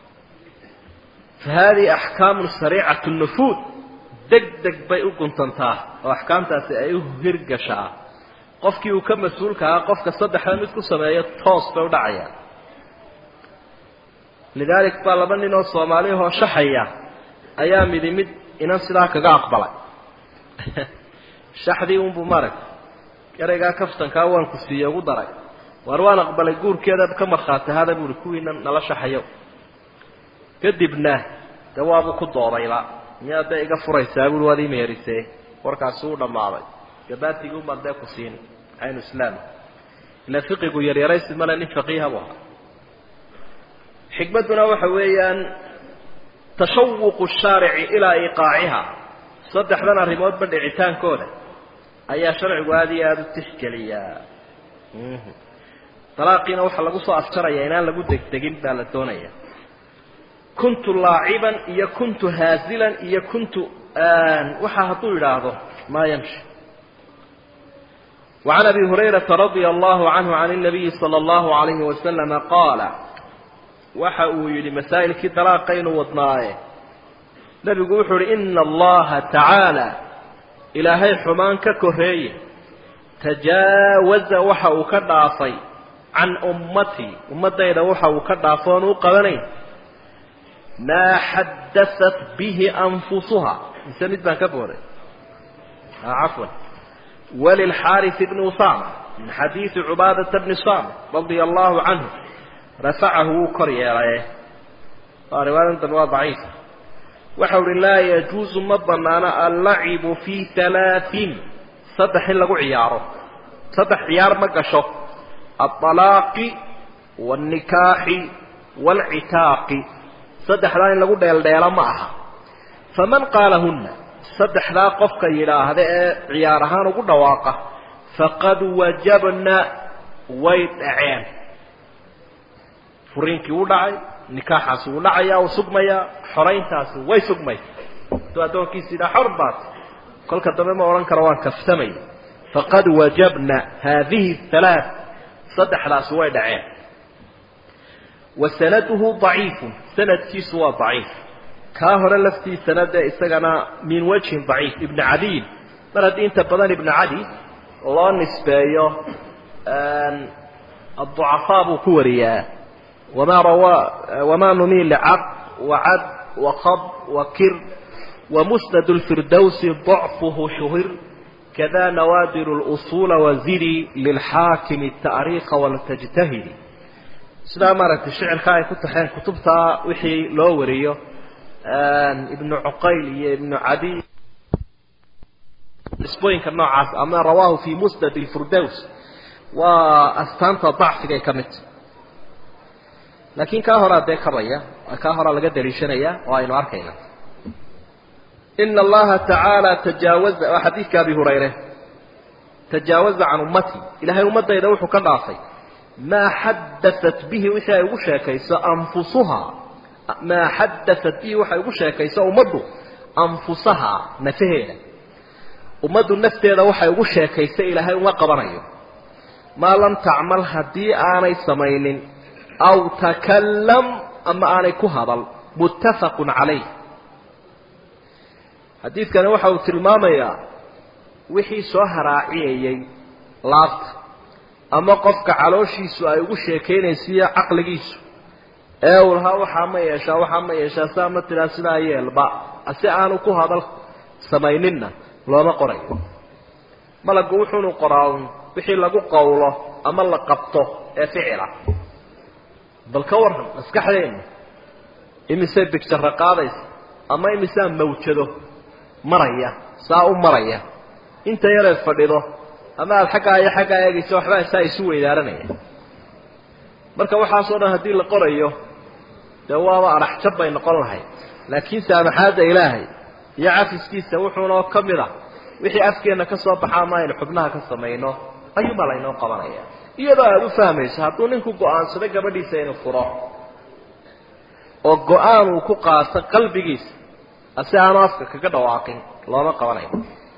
fa haadihi axkaamun sariicatu nufuud deg deg bay u guntantaa oo axkaamtaasi ay u hirgashaa qofkii uu ka mas-uulka ahaa qofka saddexda mid ku sameeyo toos bay u dhacayaan lidaalik baa laba nin oo soomaaliyahoo shaxaya ayaa midi mid inan sidaa kaga aqbalay shaxdii unbuu maaragta eraygaa kaftankaa waan ku siiye ugu daray waar waan aqbalay guurkeeda ka markhaati hada buuhi kuwiina nala shaxayo kadibna dee waabuu ku doodayba miyaad dee iga furaysaa buui waad ii meherisee warkaasi u dhammaaday gabaatigii umaan dee ku siin caynu islaam ila fiqigu yaryaraysi male nin faqiiha buu ahaa xikmadduna waxa weeyaan tashawuqu shaarici ilaa iqaaciha saddexdan arrimoodba dhicitaankooda ayaa sharcigu aada iyo aada u tixgeliyaa dalaaqiina waxaa lagu soo afjaraya inaan lagu degdegin baa la doonaya kuntu laaciban iyo kuntu haazilan iyo kuntu waxaa hadduu yidhaahdo maa yamshi وعن أبي هريرة رضي الله عنه عن النبي صلى الله عليه وسلم قال waxa uu yidhi masaa'ilkii dalaaqaynu wadnaaye nebigu wuxuu uhi ina allaha tacaala ilaahay xumaan ka koreeye tajaawaza waxa uu ka dhaafay can ummatii ummaddayda waxa uu ka dhaafo oon u qabanayn maa xaddaat bihi anfusuha mise mid baan ka booday cafwan walilxaaris bni usama min xadiidi cubaadata bni samit radia allahu canhu rafacahu wuu kor yeelaye waa riwaayadan dambe waa daciif waxau uhi laa yajuusu ma banaano allacibu fii halaain saddex in lagu ciyaaro saddex ciyaar ma gasho aalaaqi wاlnikaaxi wاlcitaaqi saddexdaa in lagu dheeldheelo ma aha faman qaalahuna saddexdaa qofka yidhaahda ee ciyaar ahaan ugu dhawaaqa faqad wajabna way dhaceen furiinkii wuu dhacay nikaaxaasi wuu dhacaya uu sugmayaa xorayntaasi way sugmaysa hadduu addoonkiisi yidhaha xor baat kolka dambe ma odhan karo waan kaftamay faqad wajabna haadihi halaa saddexdaasi way dhaceen wa sanaduhu daciifun sanadkiisu waa daciif kaa hore laftiisana dee isagana min wajhin daciif ibnu cadiy mar haddii inta badan ibnu cadi loo nisbeeyo adducafaa buu ku wariyaa wma rawaa wma numiil caq wacad wakab wakir wamusnad اlfirdowsi ضacfuhu shuhir kada nawaadir اlusuula waziri lilxaakimi الtaariikha waltajtahidi sidaa maaragtay shicirka ay ku taxeen kutubtaa wixii loo wariyo ibnu cuqayl iyo ibnu cadiy nisbooyinka noocaas ama rawaahu fi musnad اlfirdows waa astaanta dacfigay ka midta laakiin kaa horaa dee kabaya kaa horaa laga daliishanaya oo aynu arkayna ina allaha tacaala tajaawaza waa xadiidka abi hurayre tajaawaza can ummati ilahay ummadayda wuxuu ka dhaafay maa xadaat bihi wixii ay ugu sheekayso anfusuhaa maa xadaat bihi waxay ugu sheekayso ummaddu anfusahaa nafaheeda ummaddu nafteeda waxay ugu sheekaysa ilaahay uma qabanayo maa lam tacmal haddii aanay samaynin aw takallam ama aanay ku hadal muttafaqun calayh xadiidkani waxa uu tilmaamayaa wixii soo haraaciyayey laabta ama qofka calooshiisu ay ugu sheekaynaysiiyo caqligiisu ee uu lahaa waxaa ma yeeshaa waxaa ma yeeshaa saa ma tiraa sidaa yeelba si aanu ku hadal samayninna looma qorayo malagu wuxuunu qoraa wixii lagu qawlo ama la qabto ee ficila bal ka warran maskaxdeenna imisay bigjaro qaadaysa ama imisaa mawjado maraya saa u maraya inta yareed fadhido ama aada xaggaa iyo xaggaa eegayso waxbaa saa isu weydaaranaya marka waxaasoo dhan haddii la qorayo dee waaba adhaxjab bay noqon lahayd laakiin saamaxaadda ilaahay iyo cafiskiisa wuxuunoo ka mid a wixii afkeenna ka soo baxaa ma aynu xubnaha ka samayno ayuunbaa laynoo qabanaya iyadoo aada u fahmayso hadduu ninku go-aansado gabadhiisa inuu furo oo go-aan uu ku qaato qalbigiisa asi aanu afka kaga dhawaaqin looma qabanayo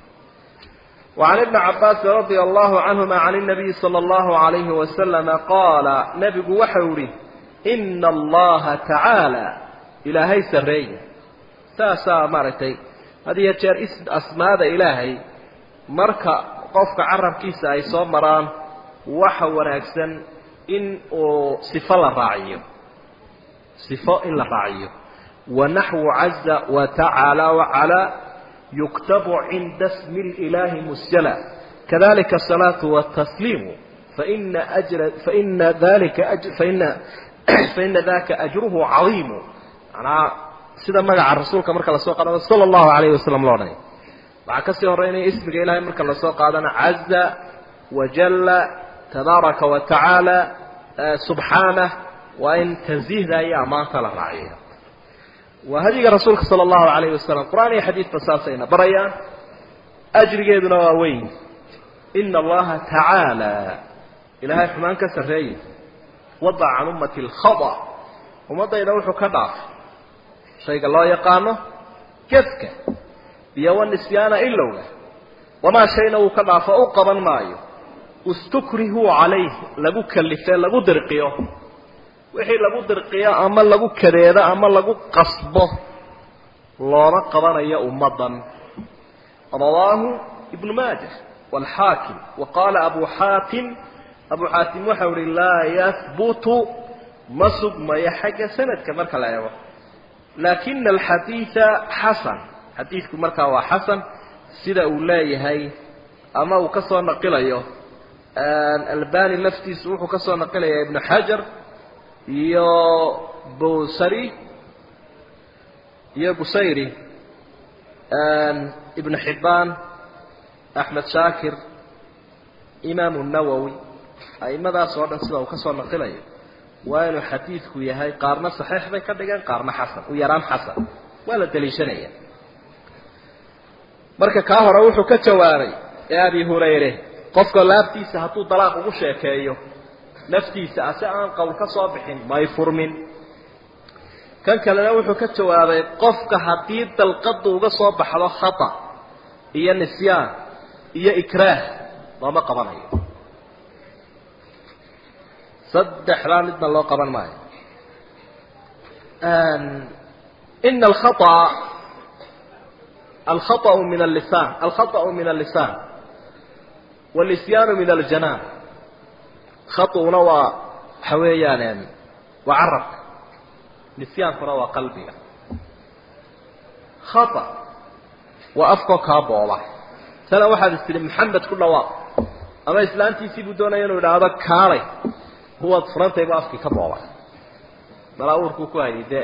وعن ابن عباس رضي الله عنهما عن النبي صلى الله عليه وسلم قال نبgu waxa uhi إن اللaهa تaعaaلى ilaahay sareeya saasaa maaragtay had iyo jeer asmaada ilaahay marka qofka carabkiisa ay soo maraan waxa wanaagsan in uu صifo la raaciyo صifo in la raaciyo ونaحو عaزa وتaعaaلى وعalى يكتب عند اسم الإله مسجلا كذلك الصلاة والتسليم فإن, أجر فإن, ذلك أجر فإن, فإن ذاك أجره عظيم أنا sida magaca rasuulka marka lasoo qaadana sala allahu alayhi wasalam loo dhanay waxaa kasii horeynaya ismiga ilahay marka lasoo qaadana caza wajalla tabaaraka wa tacaala subxaanah waa in tansiihda iyo ammaanta la raaciyo waa hadiga rasuulka sala allahu alayhi wasalam qur-aan iyo xadiidba saasayna barayaan ajrigeeduna waa weyn ina allaha tacaala ilaahay xumaan ka sarreeyey wadaca can ummati alkhada ummaddayda wuxuu ka dhaafay shayga loo yaqaano gefka iyo wanisyaana ilowga wamaa shayna uu ka dhaafo u qaban maayo istukrihuu calayh lagu kalife lagu dirqiyo wixii lagu dirqiyo ama lagu kadeedo ama lagu qasbo looma qabanayo ummaddan rawaahu ibnu maaja waalxaakim wa qaala abu xaatim abu xaatim waxau ihi laa yahbutu ma sugmayo xagga sanadka marka la eego laakina alxadiida xasan xadiidku markaa waa xasan sida uu leeyahay ama uu ka soo naqilayo albani laftiisu wuxuu ka soo naqilaya ibnu xajar iyo busari iyo busayri ibnu xibbaan axmed shaakir imaamu nawowi aimadaas oo dhan sida uu ka soo naqilayo waa inuu xadiidku yahay qaarna saxiix bay ka dhigeen qaarna xasan u yaraan xasan waa la daliishanaya marka kaa hore wuxuu ka jawaabay ee abi hurayre qofka laabtiisa hadduu dalaaq ugu sheekeeyo naftiisa ase aan qowl ka soo bixin may furmin kan kalena wuxuu ka jawaabay qofka haddii dalqadu uga soo baxdo khata iyo nisyaan iyo ikraah looma qabanayo saddexdaa midna loo qaban maayo ina alkhaطأ alkhaطأ min allisaan alkhaطأ min allisaan wاlisyaanu min aljanaan khaطuna waa waxa weeyaan waa carabka nisyaankuna waa qalbiga khaطأ waa afkoo kaa booba tana waxaad is tihi maxamed ku dhawaaq ama islaantiisii buu doonaya inuu idhaahdo kaalay kuwaad furantaybu afkii ka boobay malaa uurkuu ku hayay dee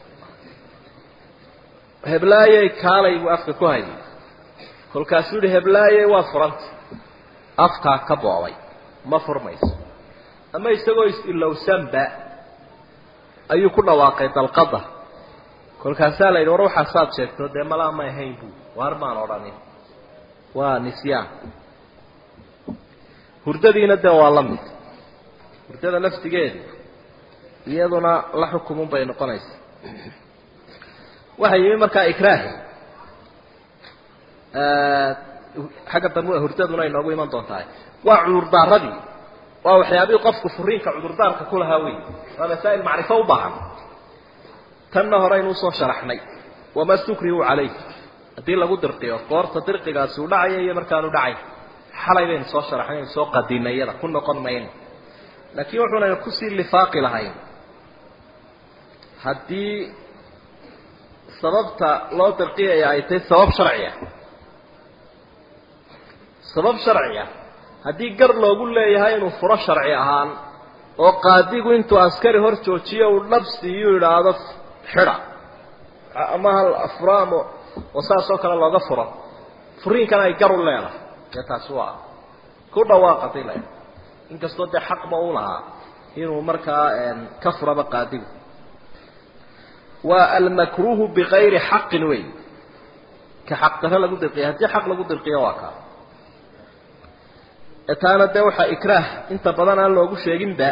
heblaayey kaalay buu afka ku hayay kolkaasuu yihi heblaayey waad furantay afkaa ka boobay ma furmayso ama isagoo is-ilowsanba ayuu ku dhawaaqay dalqada kolkaasaa la yidhi war waxaasaad sheegto dee malaa may ahayn bu waar maan odhanin waa nisyaan hurdadiina dee waa la mid hurdada laftigeedu iyaduna la xukumun bay noqonaysaa waxaa yimi markaa ikraahi xagga dambe hurdaduna inoogu iman doontahay waa cudurdaaradii waa waxyaabihii qofku furiinka cudurdaarka ku lahaa wey waa masaa'il macrifo u baahan tanna horeynu usoo sharaxnay wama stukrihu calayh haddii lagu dirqiyo goorta dirqigaasi uu dhacaya iyo markaanu dhacay xalay baynu soo sharaxnaynu soo qadinay iyada ku noqon mayno laakiin wuxuunaynu kusii lifaaqi lahayn haddii sababta loo dirqiyaya ay tahay sabab sharciya sabab sharciya haddii gar loogu leeyahay inuu furo sharci ahaan oo qaadigu intuu askari hor joojiyo uu dhabsiiyu idhaahdo xidha ama hal furo ama oo saas oo kale looga furo furiinkana ay gar u leedahay dee taasi waa ku dhawaaqatay le inkastoo dee xaqba u lahaa inuu markaa ka furaba qaadigu waa almakruuhu bikayri xaqin wey ka xaq daro lagu dirqiya haddii xaq lagu dirqiyo waa kaa taana dee waxaa ikraah inta badan aan loogu sheeginba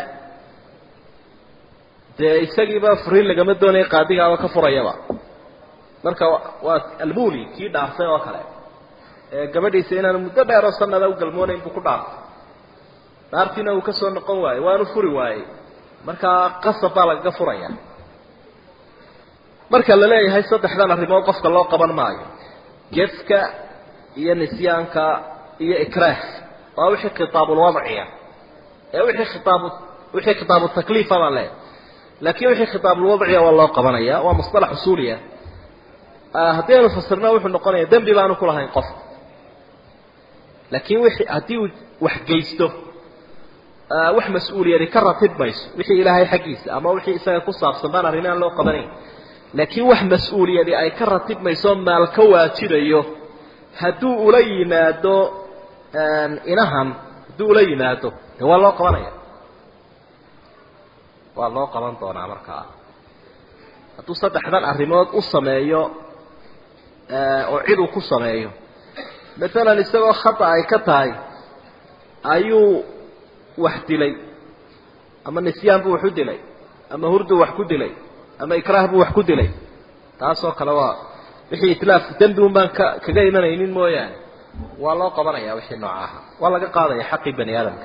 dee isagiiba furiin lagama doonaya qaadigaaba ka furayaba marka waa almuli kii dhaartay oo kale ee gabadhiisa inaanu muddo dheeroo sanada u galmoonayn buu ku dhaartay dhaartiina uu ka soo noqon waayey waanu furi waayey markaa qasab baa lagaga furaya marka la leeyahay saddexdan arrimood qofka loo qaban maayo gefka iyo nisyaanka iyo ikraah waa wixii khitaabulwadciya ee wixii khitaab wixii khitaabu takliifa baan leeyahay laakiin wixii khitaabulwadciya waa loo qabanaya waa musطalax usuuliya haddii aynu fasirna wuxuu noqonaya dembi baanu ku lahayn qof laakiin wixii haddii uu wax geysto wax mas-uuliyadi ka ratib mayso wixii ilaahay xaggiisa ama wixii isaga ku saabsan baan arrin aan loo qabanayn laakiin wax mas-uuliyadi ay ka ratib mayso maal ka waajibayo hadduu ula yimaado inahan hadduu ula yimaado de waa loo qabanaya waa loo qaban doonaa markaa hadduu saddexdan arrimood u sameeyo oo cid uu ku sameeyo maalan isagoo khata ay ka tahay ayuu wax dilay ama nisyaan buu wax u dilay ama hurdu wax ku dilay ama ikraah buu wax ku dilay taasoo kale waa wixii itlaaf dembi un baan ka kaga imanaynin mooyaane waa loo qabanaya wixii noocaha waa laga qaadaya xaqii bani aadamka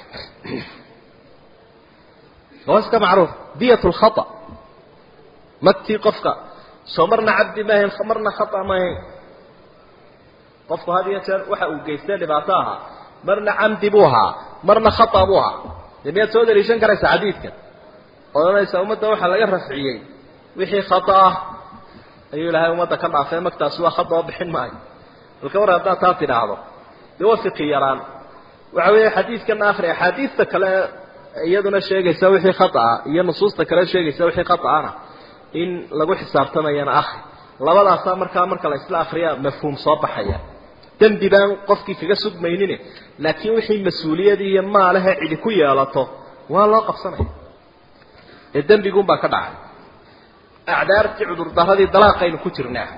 waa iska macruuf diyat lkhata magtii qofka soo marna cabdi ma ahayn marna khata ma ahayn qofku had iyo jeer waxa uu geystay dhibaato ahaa marna camdi buu ahaa marna khata buu ahaa dee miyaad soo daliishan karaysa xadiidkan odhanaysa ummadda waxaa laga rafciyey wixii khata ah ayuu ilaahay ummadda ka dhaafay magtaasi waa khata oo bixin maayo balka war haddaad taa tidhaahdo dee waa fiqi yaraan waxa weeye xadiidkana akri axaadiista kale iyaduna sheegaysa wixii khata ah iyo nusuusta kale sheegaysa wixii khata ahna in lagu xisaabtamayana akri labadaasaa markaa marka la isla akriya mafhuum soo baxaya dembi baan qofkii kaga sugmaynin laakiin wixii mas-uuliyadii iyo maalahe cidi ku yeelato waa loo qabsanaya ee dembigunbaa ka dhacay acdaartii cudurdaradii dalaaqaynu ku jirnaa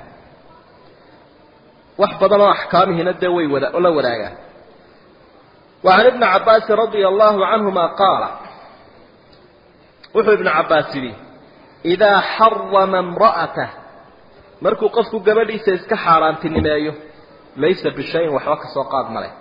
wax badan oo axkaamihiina dee way wada la wadaagaan وعن ابن عباس رضي الله عنهما قال وحو ابن عباس لي إذا حرم امرأته مركو قفكو قبلي سيسك حاران تنمايو ليس بشيء وحوك سوقات ملك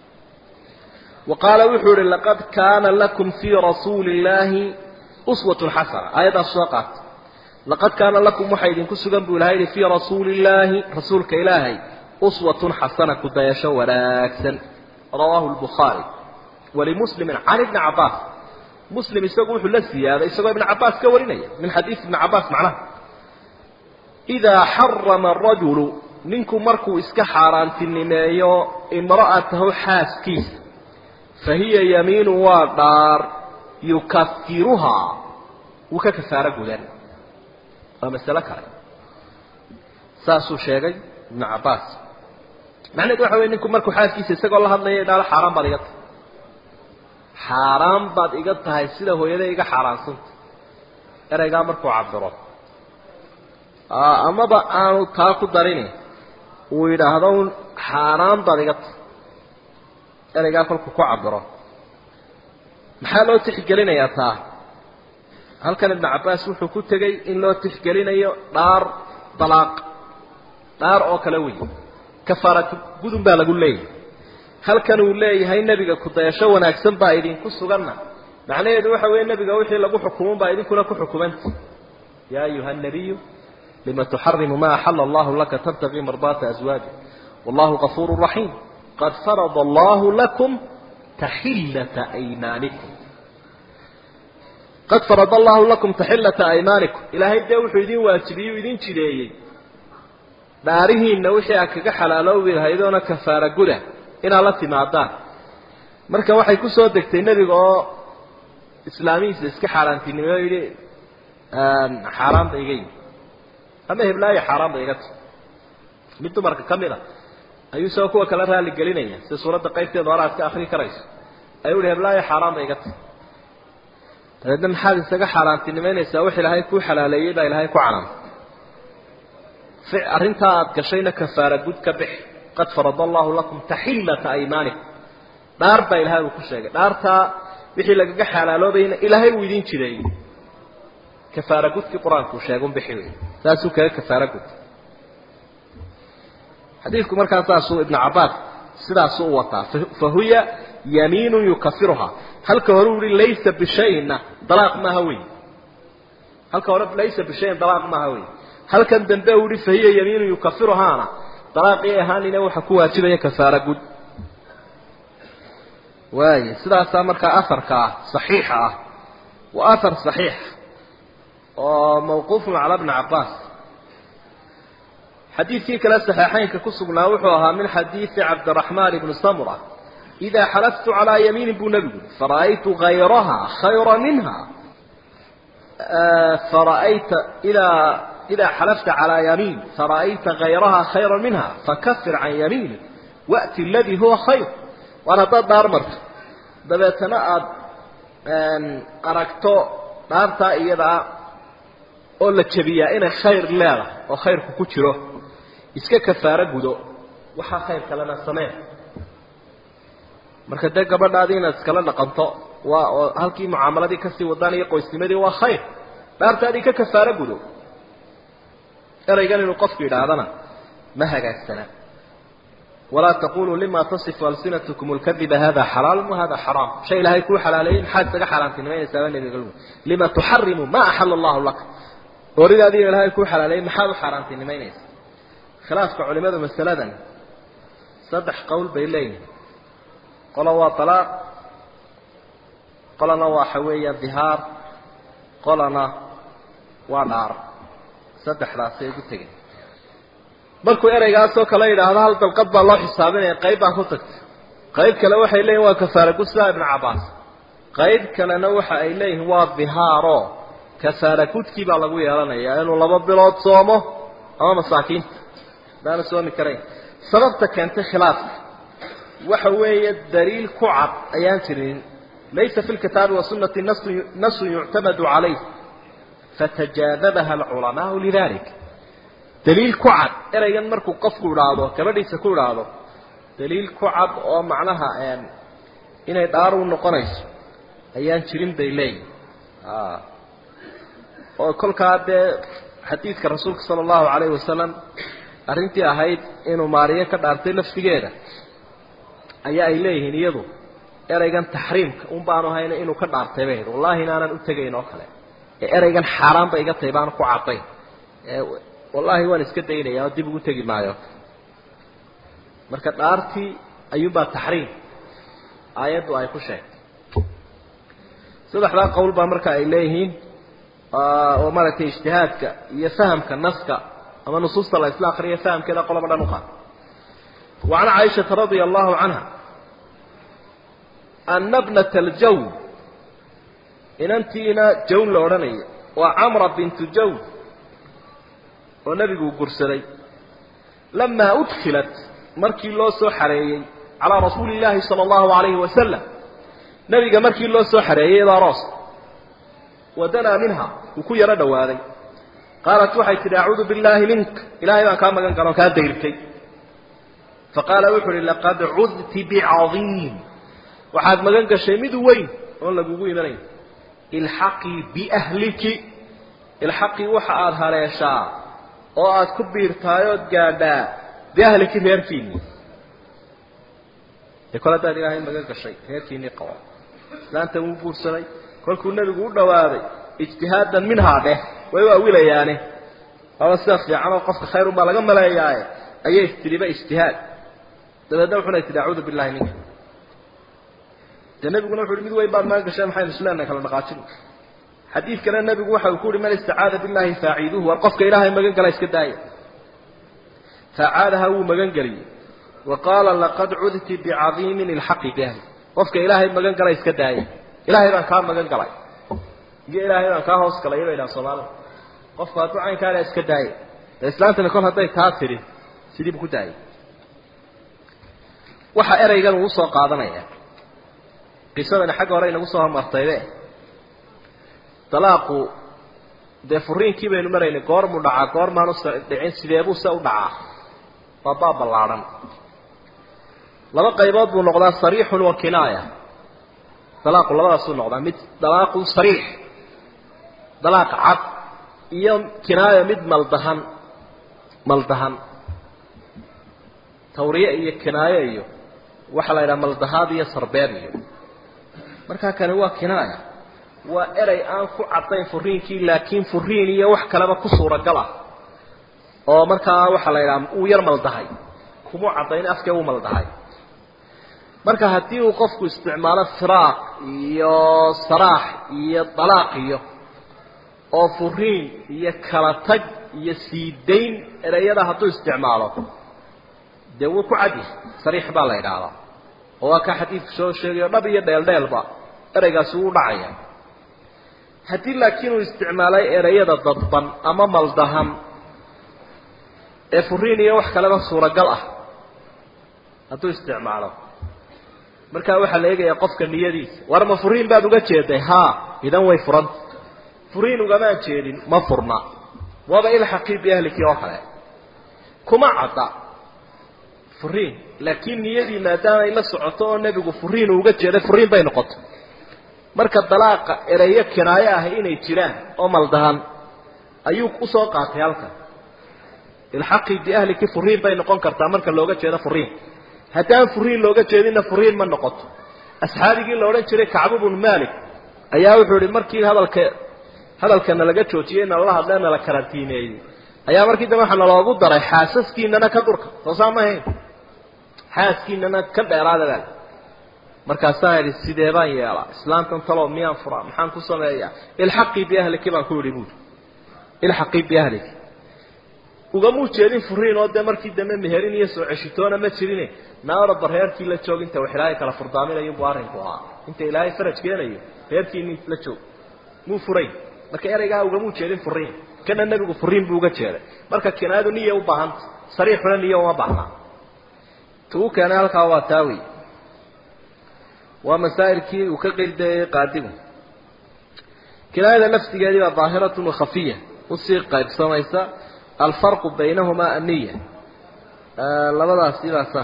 وقال وحور لقد كان لكم في رسول الله أسوة حسنة آية السوقات لقد كان لكم محيد كسوغن بولهيد في رسول الله رسولك إلهي أسوة حسنة كدايش وراكسا رواه البخاري ولمسلم عن ابن عباس مسلم يسوق له الزيادة يسوق ابن عباس كورينيا من حديث ابن عباس معناه إذا حرم الرجل منكم مركو إسك حاران تنميو امرأته حاسكيس فهي يمين ودار يكفرها وككفارة قدر ومسألة كاري ساسو شيغي ابن عباس macnaheedu waxa wey ninku markuu xaaskiisa isagoo la hadlaya idhaalo xaaraan baad iga tahay xaaraan baad iga tahay sida hooyada iga xaaraansanta ereygaa markuu cabiro amaba aanu taa ku darini uu yidhaahdo un xaaraan baad iga tahay ereygaa kolkuu ku cabiro maxaa loo tixgelinayaa taa halkan ibnu cabbaas wuxuu ku tegey in loo tixgelinayo dhaar dalaaq dhaar oo kale wey kafaara gudun baa lagu leeyahay halkan uu leeyahay nebiga kudayasho wanaagsan baa idinku suganna macnaheedu waxa weeye nebiga wixii lagu xukumun baa idinkuna ku xukumanta yaa ayuha nabiyu lima tuxarimu ma axala allahu laka tabtagii mardaata aswaaji wallahu gafuuru raxiim qad farada allahu lakum taxillata aymaanikum qad farada allahu lakum taxillata aymaanikum ilaahay dee wuxuu idin waajibiyey idin jideeyey dhaarihiinna wixii aad kaga xalaaloobi lahaydoona kafaara guda inaad la timaadaan marka waxay ku soo degtay nebiga oo islaamihiisa iska xaaraantinimeyo yidhi xaaraan ba iga yimi ama heblaayo xaaraan ba iga tahy mid dumarka ka mid a ayuu isagoo kuwa kala raali gelinaya sida suuradda qaybteeda hore aad ka akri karayso ayuu yihi heblaayo xaaraan ba iga tahy dabeedna maxaad isaga xaaraantinimeynaysaa wax ilaahay kuu xalaaleeyey baa ilaahay ku canaan arrintaa aada gashayna kafaara gud ka bix qad farada allahu lakum taxillata aymaanikum dhaar baa ilahay uu ku sheegay dhaartaa wixii lagaga xalaaloobayna ilaahay uu idin jireeyey kafaara gudkii qur-aanku uu sheega un bixi wey saasuu kaga kafaara gud xadiidku markaa saasuu ibnu cabbaas sidaasuu u wataa fa huya yamiinun yukafiruhaa halka hore uu yihi laysa bishayna dalaaq maaha wey halka hore laysa bishayin dalaaq maaha wey halkan dambe uu yihi fahiya yamiinun yukafiruhaana dalaaqii ahaanina waxa ku waajibaya kafaara gud waaya sidaasaa markaa aharka ah saxiixa ah waa ahar saxiix oo mawquufun cala bni cabbaas xadiidkii kale saxiixaynka ku sugnaa wuxuu ahaa min xadiidi cabdiraxmaan ibni samura idaa xalaftu calaa yamiinin buu nebigu yiri fara'aytu hayraha khayra minha fara'ayta idaa idaa xalafta calaa yamiin fara'ayta hayraha khayra minha fakafir can yamiini wa'ti aladii huwa khayr waan haddaad dhaar marto dabeetana aada aragto dhaartaa iyadaa oo la jebiyaa inay khayr leedahay oo khayrku ku jiro iska kafaaro gudo waxaa khayr kalena sameen marka dee gabadhaadii inaad iskala dhaqanto waa oo halkii mucaamaladii kasii wadaan iyo qoysnimadii waa khayr dhaartaadii ka kafaaro gudo eraygan inuu qofku yidhaahdana ma hagaagsana walaa taquluu lima tasifu alsinatkum lkadiba hada xalaal wahada xaraam shay ilaahay kuu xalaaleeyey maxaad isaga xaaraantinimaynaysaaba nebiga lima tuxarimu ma axala allahu laka ooridaadiiyo ilaahay kuu xalaaleeyey maxaad u xaaraantinimaynaysa khilaafka culimadu masaladan saddex qowl bay leeyihin qola waa talaaq qolana waxa weeya dihaar qolana waa dhaar saddexdaasay ugu tegeen markuu ereygaasoo kale yidhaahdo hal dalqad baa loo xisaabinaya qayb baa ku tagtay qayb kale waxay leeyihin waa kafaara gud sidaa ibnu cabbaas qayb kalena waxa ay leeyihiin waa dihaaro kafaara gudkii baa lagu yeelanayaa inuu laba bilood soomo ama masaakiinta daana soomi karayn sababta keentay khilaafka waxa weeye daliil ku cad ayaan jirin laysa fi lkitaabi wasunati nasun yuctamadu calayh fatajaadabaha alculamaau lidalik daliil ku cad ereygan markuu qofku idhaahdo gabadhiisa ku idhaahdo daliil ku cad oo macnaha inay dhaar u noqonayso ayaan jirin bay leeyihin oo kolkaa dee xadiidka rasuulka sala allahu calayhi wasalam arrintii ahayd inuu maariyo ka dhaartay laftigeeda ayaa ay leeyihiin iyadu ereygan taxriimka un baanu hayna inuu ka dhaartay bay wallahi inaanan u tegayn oo kale ee ereygan xaaraan ba iga tahay baanu ku caddayn wallahi waan iska daynaya oo dib ugu tegi maayo marka dhaartii ayuunbaa taxriim aayaddu ay ku sheegtay saddexdaa qowl baa marka ay leeyihiin oo maaragtay ijtihaadka iyo fahamka naska ama nusuusta la isla akriya fahamkeeda qoloba dhan u qaad وعن عائشة رضي الله عنها أن ابنة الجو إن أنتينا جون لورانية وعمرة بنت جو ونبي قرسلي لما أدخلت مركي الله سحري على رسول الله صلى الله عليه وسلم نبي مركي الله سحري إلى راس ودنا منها وكو يرى دواري قالت وحي أعوذ بالله منك إلهي ما كان مكان كانوا كان ديرتي فقال وحر لقد عذت بعظيم وحاد مغان غشي مid weyn oo lagugu imanay ilhaqi bi ahliki ilhaqi waxa aad haleeshaa oo aad ku biirtaayo gaadha bi ahliki reerkiini ekala daad ilaahay magan gashay reerkiini qawa islaanta uu guursaday kolkuu nabigu u dhawaaday ijtihaadan minhaa dheh way waa wilayaane aba sida fiican oo qofka khayr unbaa laga maleeyaaye ayay istiriba ijtihaad dabeedna wuxuna tidhi acuudu billahi minka dee nebiguna wuxu uhi mid weyn baad magan gashay maxaynu isleenahay kala dhaqaajin xadiid kale nebigu waxa uu ku uhi man istacaada billahi faaciiduhu war qofka ilaahay magan gala iska daaya faacaadaha wuu magan geliyey wa qaala laqad cudti bicadiimin ilxaqi biahli qofka ilaahay magan gala iska daaya ilaahay baan kaa magan galay iyo ilaahay baan kaa hoos galay bay dhaha soomaalida qofku hadduu caynkaana iska daaya ee islaantana kol hadday taa tidhi sidii bu ku daayay waxa ereygan uu usoo qaadanaya qisadani xagga hore inagu soo hormartayde dalaaqu dee furiinkii baynu maraynay goormuu dhacaa goormaanu dhicin sideebuu se u dhacaa waa baab ballaadhan laba qaybood buu noqdaa sariixun wa kinaaya dalaaqu labadaasuu noqdaa mid dalaaqun sariix dalaaq cad iyo kinaayo mid maldahan maldahan tawriye iyo kinaayo iyo waxaa la yidhaha maldahaad iyo sarbeeb iyo markaa kani waa kinaaya waa erey aan ku caddayn furiinkii laakiin furiin iyo wax kaleba ku suuragal ah oo markaa waxaa la yidhaha uu yar maldahay kumuu caddayn afkee uu maldahay marka haddii uu qofku isticmaalo firaaq iyo saraax iyo dalaaq iyo oo furiin iyo kala tag iyo sii dayn ereyada hadduu isticmaalo dee wuu ku cadyahay sariix baa la yidhaahdaa oo waa kaa xadiidku soo sheegayo dhab iyo dheeldheelba ereygaasi wuu dhacaya haddii laakiin uu isticmaalay ereyada dadban ama maldahan ee furiin iyo wax kaleba suuragal ah hadduu isticmaalo markaa waxaa la eegayaa qofka niyadiisa war ma furiin baad uga jeeday haa idan way furanta furiin ugamaan jeedin ma furna waaba ilxaqii biahlikii oo kale kuma cadda furiin laakiin niyadii maadaama ay la socoto oo nebigu furiin uu uga jeeday furiin bay noqoto marka dalaaqa ereyo kinaayo ah inay jiraan oo maldahan ayuu usoo qaatay halkan ilxaqii biahliki furiin bay noqon kartaa marka looga jeedo furiin haddaan furiin looga jeedinna furiin ma noqoto asxaabigii la odhan jiray kacbu bnu malik ayaa wuxuu ihi markii hadalka hadalkana laga joojiyey nalala hadlee nala karantiineeyey ayaa markii dambe waxaa naloogu daray xaasaskiinana ka durka soosaa ma ahayn xaaskiinana ka dheeraada baa markaasaan idhi sidee baan yeelaa islaantan talow miyaan furaa maxaan ku sameeyaa ilxaqii biahliki baan ku idhi buuri ilxaqii biahliki ugamuu jeedin furiin oo dee markii dambe meherin iyo soo ceshitoona ma jirine naaraba reerkii la joog inta wax ilaahay kala furdaaminayunbu arrinku ahaa inta ilaahay faraj keenayo reerkiini la joog muu furayn marka ereygaa ugamuu jeedin furiin kana nebigu furiin buu uga jeeday marka kinaayadu niya u baahanta sariixuna niya uma baahnaa tuu keenay halkaa waa taawi waa masaa'ilkii uu ka qildayay qaadigu kinaayada laftigeedii baa daahiratun wa khafiya usii qaybsamaysa alfarqu baynahumaa aniya labadaasi baa sahm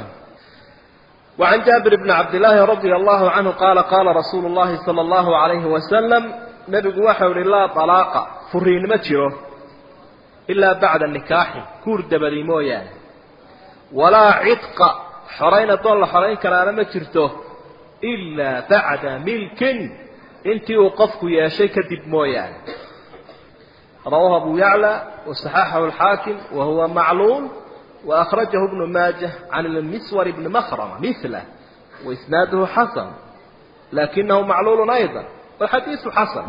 وعن جابر بن عبد الله رضي الله عنه قال قال رسول الله صلى الله عليه وسلم نبي وحول لا طلاق فرين متره إلا بعد النكاح كور دبري مويا ولا عتق حرين طول حرين كلا مترته إلا بعد ملك انت وقفك يا شيء كدب مويا رواه أبو يعلى وصححه الحاكم وهو معلول وأخرجه ابن ماجه عن المسور بن مخرمة مثله وإسناده حسن لكنه معلول أيضا والحديث حسن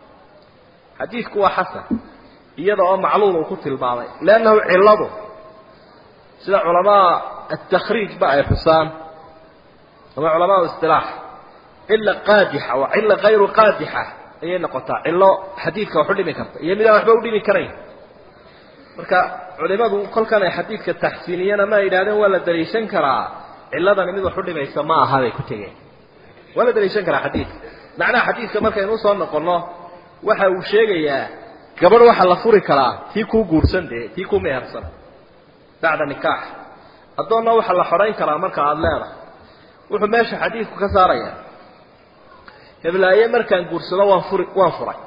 حديث هو حسن يضع معلول وكتل البعض لأنه علده سيدا علماء التخريج بقى يا حسام وما علماء الاصطلاح إلا قادحة وإلا غير قادحة ayay noqotaa cillo xadiidka wax u dhimi karta iyo midaan waxba u dhimi karayn marka culimadu kolkan ay xadiidka taxsiiniyana ma yidhahdeen waa la daliishan karaa cilladani mid wax u dhimaysa ma aha bay ku tegeen waa la daliishan karaa xadiidka macnaha xadiidka markaynu usoo noqonno waxa uu sheegayaa gabadh waxaa la furi karaa tii kuu guursan dee tii kuu mehersan bacda nikaax addoonna waxaa la xorayn karaa marka aada leedahay wuxuu meesha xadiidku ka saarayaa heblaayo markaan guursado waan furi waan furay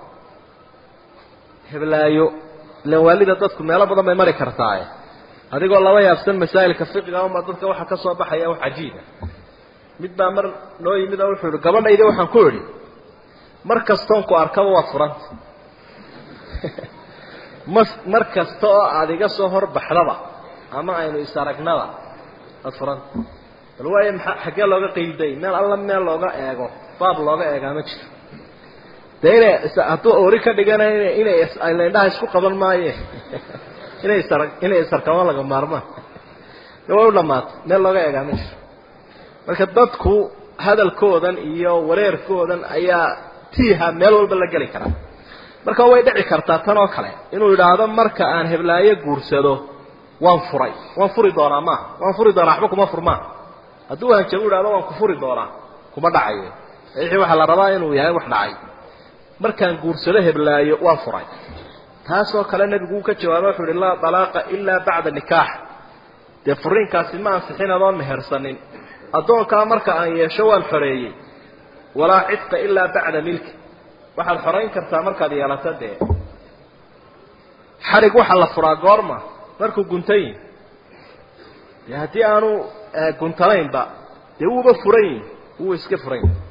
heblaayo ilan waalida dadku meelo badan bay mari kartaaye adigoo laba yaabsan masaa'ilka fiqiga uma dadka waxa ka soo baxaya wax cajiiba mid baa mar noo yimid oo wuxuu ihi gabadhaydi waxaan ku idhi mar kastoon ku arkaba waad furanta mas mar kasta oo aada iga soo horbaxdaba ama aynu is-aragnaba ad furanta bal waayo maa xaggee looga qeyday meel alla meel looga eego baab looga eegaa ma jiro dee inay hadduu ori ka dhigana inay indhaha isku qaban maaye inay isar inay isarkama laga maarmaan de way u dhamaatay meel looga eegaa ma jiro marka dadku hadalkoodan iyo wareerkoodan ayaa tiiha meel walba la geli karaa marka way dhici kartaa tan oo kale inuu yidhaahdo marka aan heblaayo guursado waan furay waan furi doonaa maaha waan furi doonaa waxba kuma furmaa hadduu hanjabu yidhahdo waan ku furi doonaa kuma dhacayo wixii waxaa la rabaa inuu yahay wax dhacay markaan guursado heblaayo waan furay taasoo kale nebigu uu ka jawaaba wuxu uhi laa dalaaqa ilaa bacda nikaax dee furiinkaasi ma ansixin adoon mehersanin addoonkaa marka aan yeesho waan xoreeyey walaa cidqa ilaa bacda milki waxaad xorayn kartaa markaad yeelato dee xarig waxaa la furaa goorma markuu guntan yihi dee haddii aanu guntanaynba dee wuuba furan yihi wuu iska furan yihi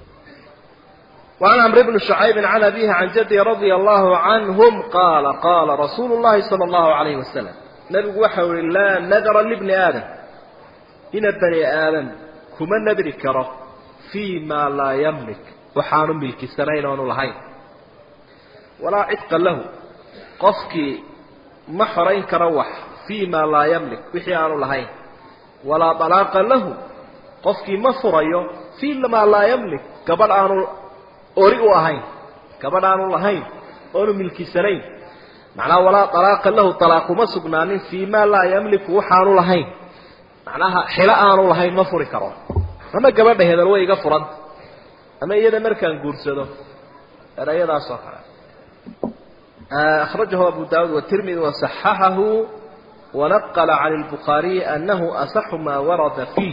وعن عمرو بن شعيب عن أبيه عن جده رضي الله عنهم قال قال رسول الله صلى الله عليه وسلم نبي وحو لا نذر لابن آدم إن بني آدم كما ندري كره فيما لا يملك وحان ملك سنين ونلهين ولا عتق له قفك محرين كروح فيما لا يملك وحيان لهين ولا طلاق له قفك مفريو فيما لا يملك قبل أن ori u ahayn gabadh aanu lahayn oonu milkisanayn macnaha walaa alaaqa lahu alaaquma sugnaanin fii maa laa yamliku waxaanu lahayn macnaha xilo aanu lahayn ma furi karo ama gabadha hedel way iga furanta ama iyada markaan guursado erayadaas oo kale akhrajahu abu daawud watirmidi wasaxaxahu wanaqala can lbukhaariyi anahu asaxu maa warada fiih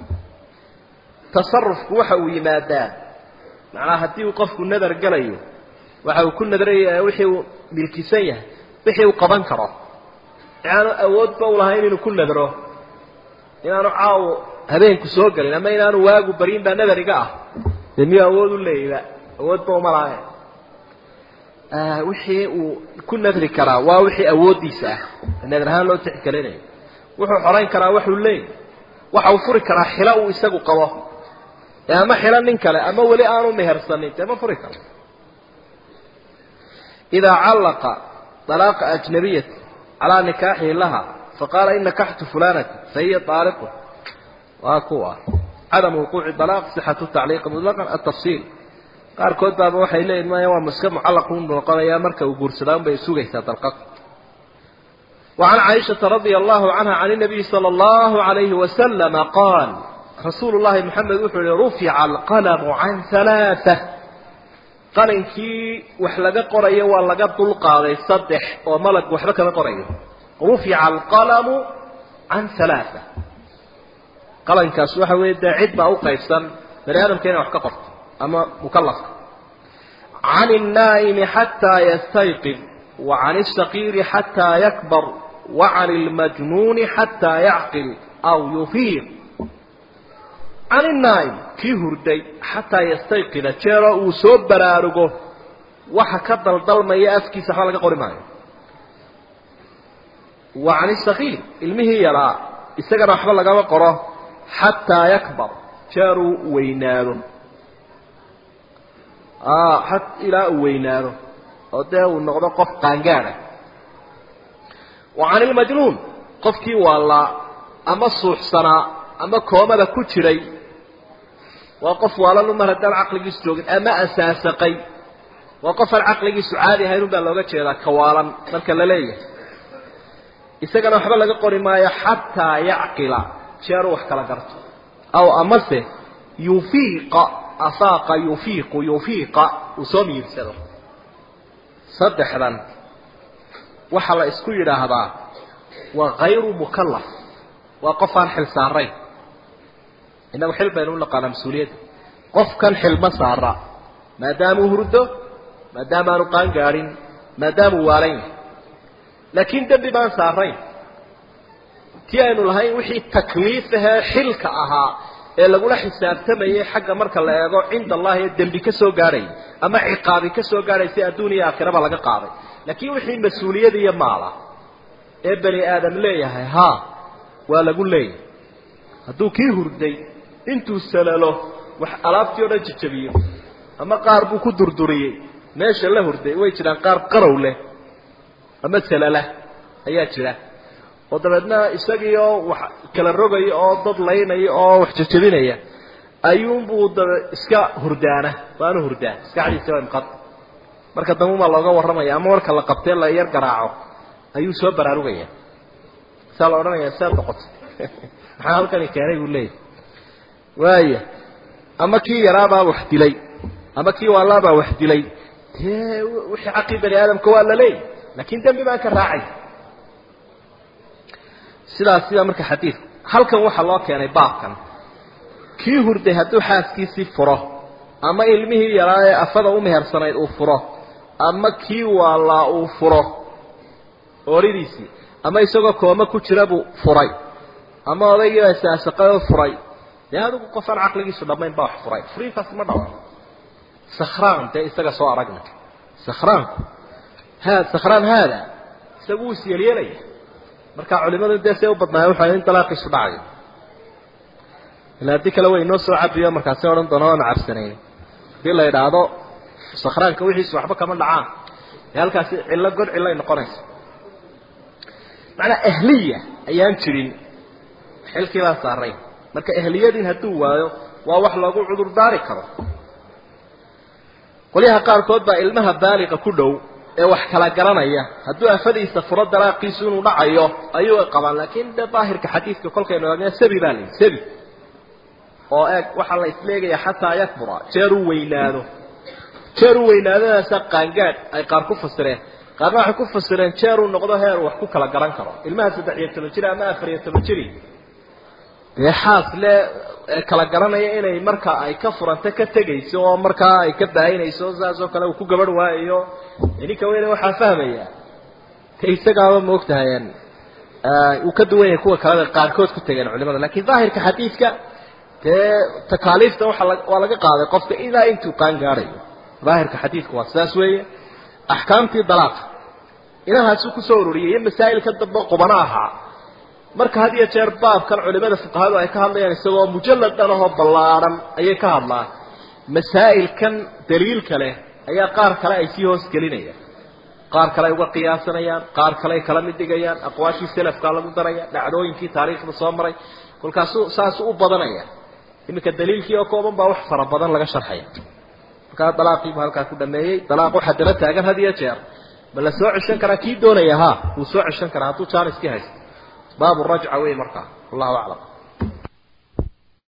tasarufku waxa uu yimaadaa macnaha haddii uu qofku nadar gelayo waxa uu ku nadraya wixii uu milkisan yahay wixii uu qaban karo inaanu awoodba u lahayn inuu ku nadro inaanu caawo habeenku soo gelin ama inaanu waagu barin baa nadar iga ah dee miyuu awood u leeyba awoodba uma lahayn wixii uu ku nadri karaa waa wixii awooddiisa ah nadar ahaan loo tixgelinayo wuxuu xorayn karaa waxuu leeyay waxa uu furi karaa xilo uu isagu qabo ama xilo nin kale ama weli aanu mehersanin dee ma furi karo idaa callaqa dalaaqa ajnabiyati calaa nikaaxihi laha faqaala in nakaxtu fulanata fahiya aaliqu waa kuwa cadamu wuquuci dalaaq sixatu tacliiqi mutlaqan atafsiil qaarkood baaba waxay leeyihin maya waa maska mucallaqu noqonayaa marka uu guursadaa un bay sugaysaa dalqad وعن عائشة رضي الله عنها عن النبي صلى الله عليه وسلم قال رسول الله محمد وحول رفع القلم عن ثلاثة قلنكي وحلقة قرية ولقى طلقة صدح وملك وحلقة قرية رفع القلم عن ثلاثة قلنك سوحة ويدا عدة أو قيسا بني آدم كان وحكا قرط أما مكلف عن النائم حتى يستيقظ وعن الصغير حتى يكبر وعن المجنون حتى يعقل أو يفيق عن النائم كي هردي حتى يستيقظ جيرا وسوب برارغو waxa ka daldalmaya afkiisa waxba laga qori maayo wa can isakiir ilmihii yaraa isagana waxba lagama qoro xataa yakbar jeeruu weynaado ilaa uu weynaado oo dee uu noqdo qof qaangaada wa can ilmajnuun qofkii waalaa ama suuxsanaa ama koomada ku jiray waa qof waalalu mar haddaan caqligiisu joogin ama asaasaqay waa qof aan caqligiisu caadi ahayn unbaa looga jeedaa kawaalan marka la leeyahay isagana waxba laga qori maayo xataa yacqila jeeruu wax kala garto aw amase yufiiqa afaaqa yufiiqu yufiiqa uu soo miirsado saddexdan waxaa la isku yidhaahdaa waa hayru mukallaf waa qof aan xil saarayn innagu xil baynu u naqaanaa mas-uuliyadda qofkan xilma saara maadaamuu hurdo maadaama aanu qaan gaadhin maadaamuu waalan yahay laakiin dembi baan saarayn tii aynu lahayn wixii takliif ahee xilka ahaa ee lagula xisaabtamayay xagga marka la eego cinda allahi ee dembi ka soo gaadhay ama ciqaabi ka soo gaadhaysa adduun iyo aakhiraba laga qaaday laakiin wixii mas-uuliyad iyo maala ee bani aadam leeyahay ha waa lagu leeyahay hadduu kii hurday intuu salalo wax alaabtii o dhan jajabiyo ama qaar buu ku durduriyey meesha la hurday way jiraan qaar qarow leh ama salala ayaa jira oo dabeedna isagii oo wax kala rogaya oo dad laynaya oo wax jajabinaya ayuunbuu dabe iska hurdaana waanu hurdaa maskaxdiisa waa imqad marka dambe umaa looga warramaya ama marka la qabtee la yar garaaco ayuu soo baraarugaya saa la odhanaya saa noqotay maxaa halkani keenay buu leeyahy waaya ama kii yaraabaa wax dilay ama kii waalaabaa wax dilay dee wixii xaqii bani aadamka waa la leeyahy laakin dembi baan ka raacay sidaas sidaa marka xadiidku halkan waxaa loo keenay baabkan kii hurday hadduu xaaskiisii furo ama ilmihii yaraa ee afada u mehersanayd uu furo ama kii waalaa uu furo ooridiisii ama isagoo kooma ku jira buu furay ama odaygiibaa saasaqado furay dee adigu qofaan caqligiisu dhammayn baa wax furay furiinkaas ma dhaco sakhraan dee isaga soo aragna sakhraanku ha sakhraan haada isagu wuu isyeelyeelaya marka culimadu dee see u badnaaya wuxuu in dalaaqiisu dhacayo ila haddii kale way inoo soo cabiyo markaasi odhan doona waanu cabsanayn hadii la idhaahdo sakhraanka wixiisu waxba kama dhacaan ee halkaasi cillo god cillay noqonaysa macnaa ahliya ayaan jirin xilkii baa saarayn marka ahliyadiin hadduu waayo waa wax loogu cudur daari karo qolyaha qaarkood baa ilmaha baaliqa ku dhow ee wax kala garanaya hadduu afadiisa furo dalaaqiisu inuu dhacayo ayuu qabaan laakiin de daahirka xadiidka kolkaynu eegna sabi baa layihi sabi oo eeg waxaa la isleegaya xataa yakbura jeer uu weynaado jeer uu weynaadadaasa qaangaadh ay qaar ku fasireen qaarna waxay ku fasireen jeer uu noqdo heer uu wax ku kala garan karo ilmaha saddex iyo toban jir ama afar iyo toban jiri dee xaas le kala garanaya inay marka ay ka furanta ka tegayso oo markaa ay ka baahinayso saas oo kale uu ku gabadh waayayo ninka weyne waxaa fahmaya te isagaaba maogtahay uu ka duwan yahay kuwa kaleda qaarkood ku tegeen culimada lakin daahirka xadiidka dee takaaliifta waa waa laga qaaday qofka ilaa intuu qaan gaadhayo daahirka xadiidku waa sidaas weeye axkaamtii dalaaqa inahaasuu kusoo ururiyay iyo masaa'ilka dambe qubano ahaa marka had iyo jeer baabkan culimada fuqahadu ay ka hadlayaan isagoo mujalad dhan ahoo ballaadhan ayay ka hadlaan masaa'ilkan daliilka leh ayaa qaar kale ay sii hoos gelinayaan qaar kale ay uga qiyaasanayaan qaar kale ay kala mid dhigayaan aqwaashii selafkaa lagu daraya dhacdooyinkii taariikhda soo maray kolkaasuu saasuu u badanaya iminka daliilkii oo kooban baa wax fara badan laga sharxaya markaa dalaaqiibu halkaa ku dhameeyey dalaaq waxaa daba taagan had iyo jeer ma la soo ceshan karaa kii doonaya ha wuu soo ceshan karaa hadduu jaaniskii haysto baabu rajca wey markaa wallahu aclam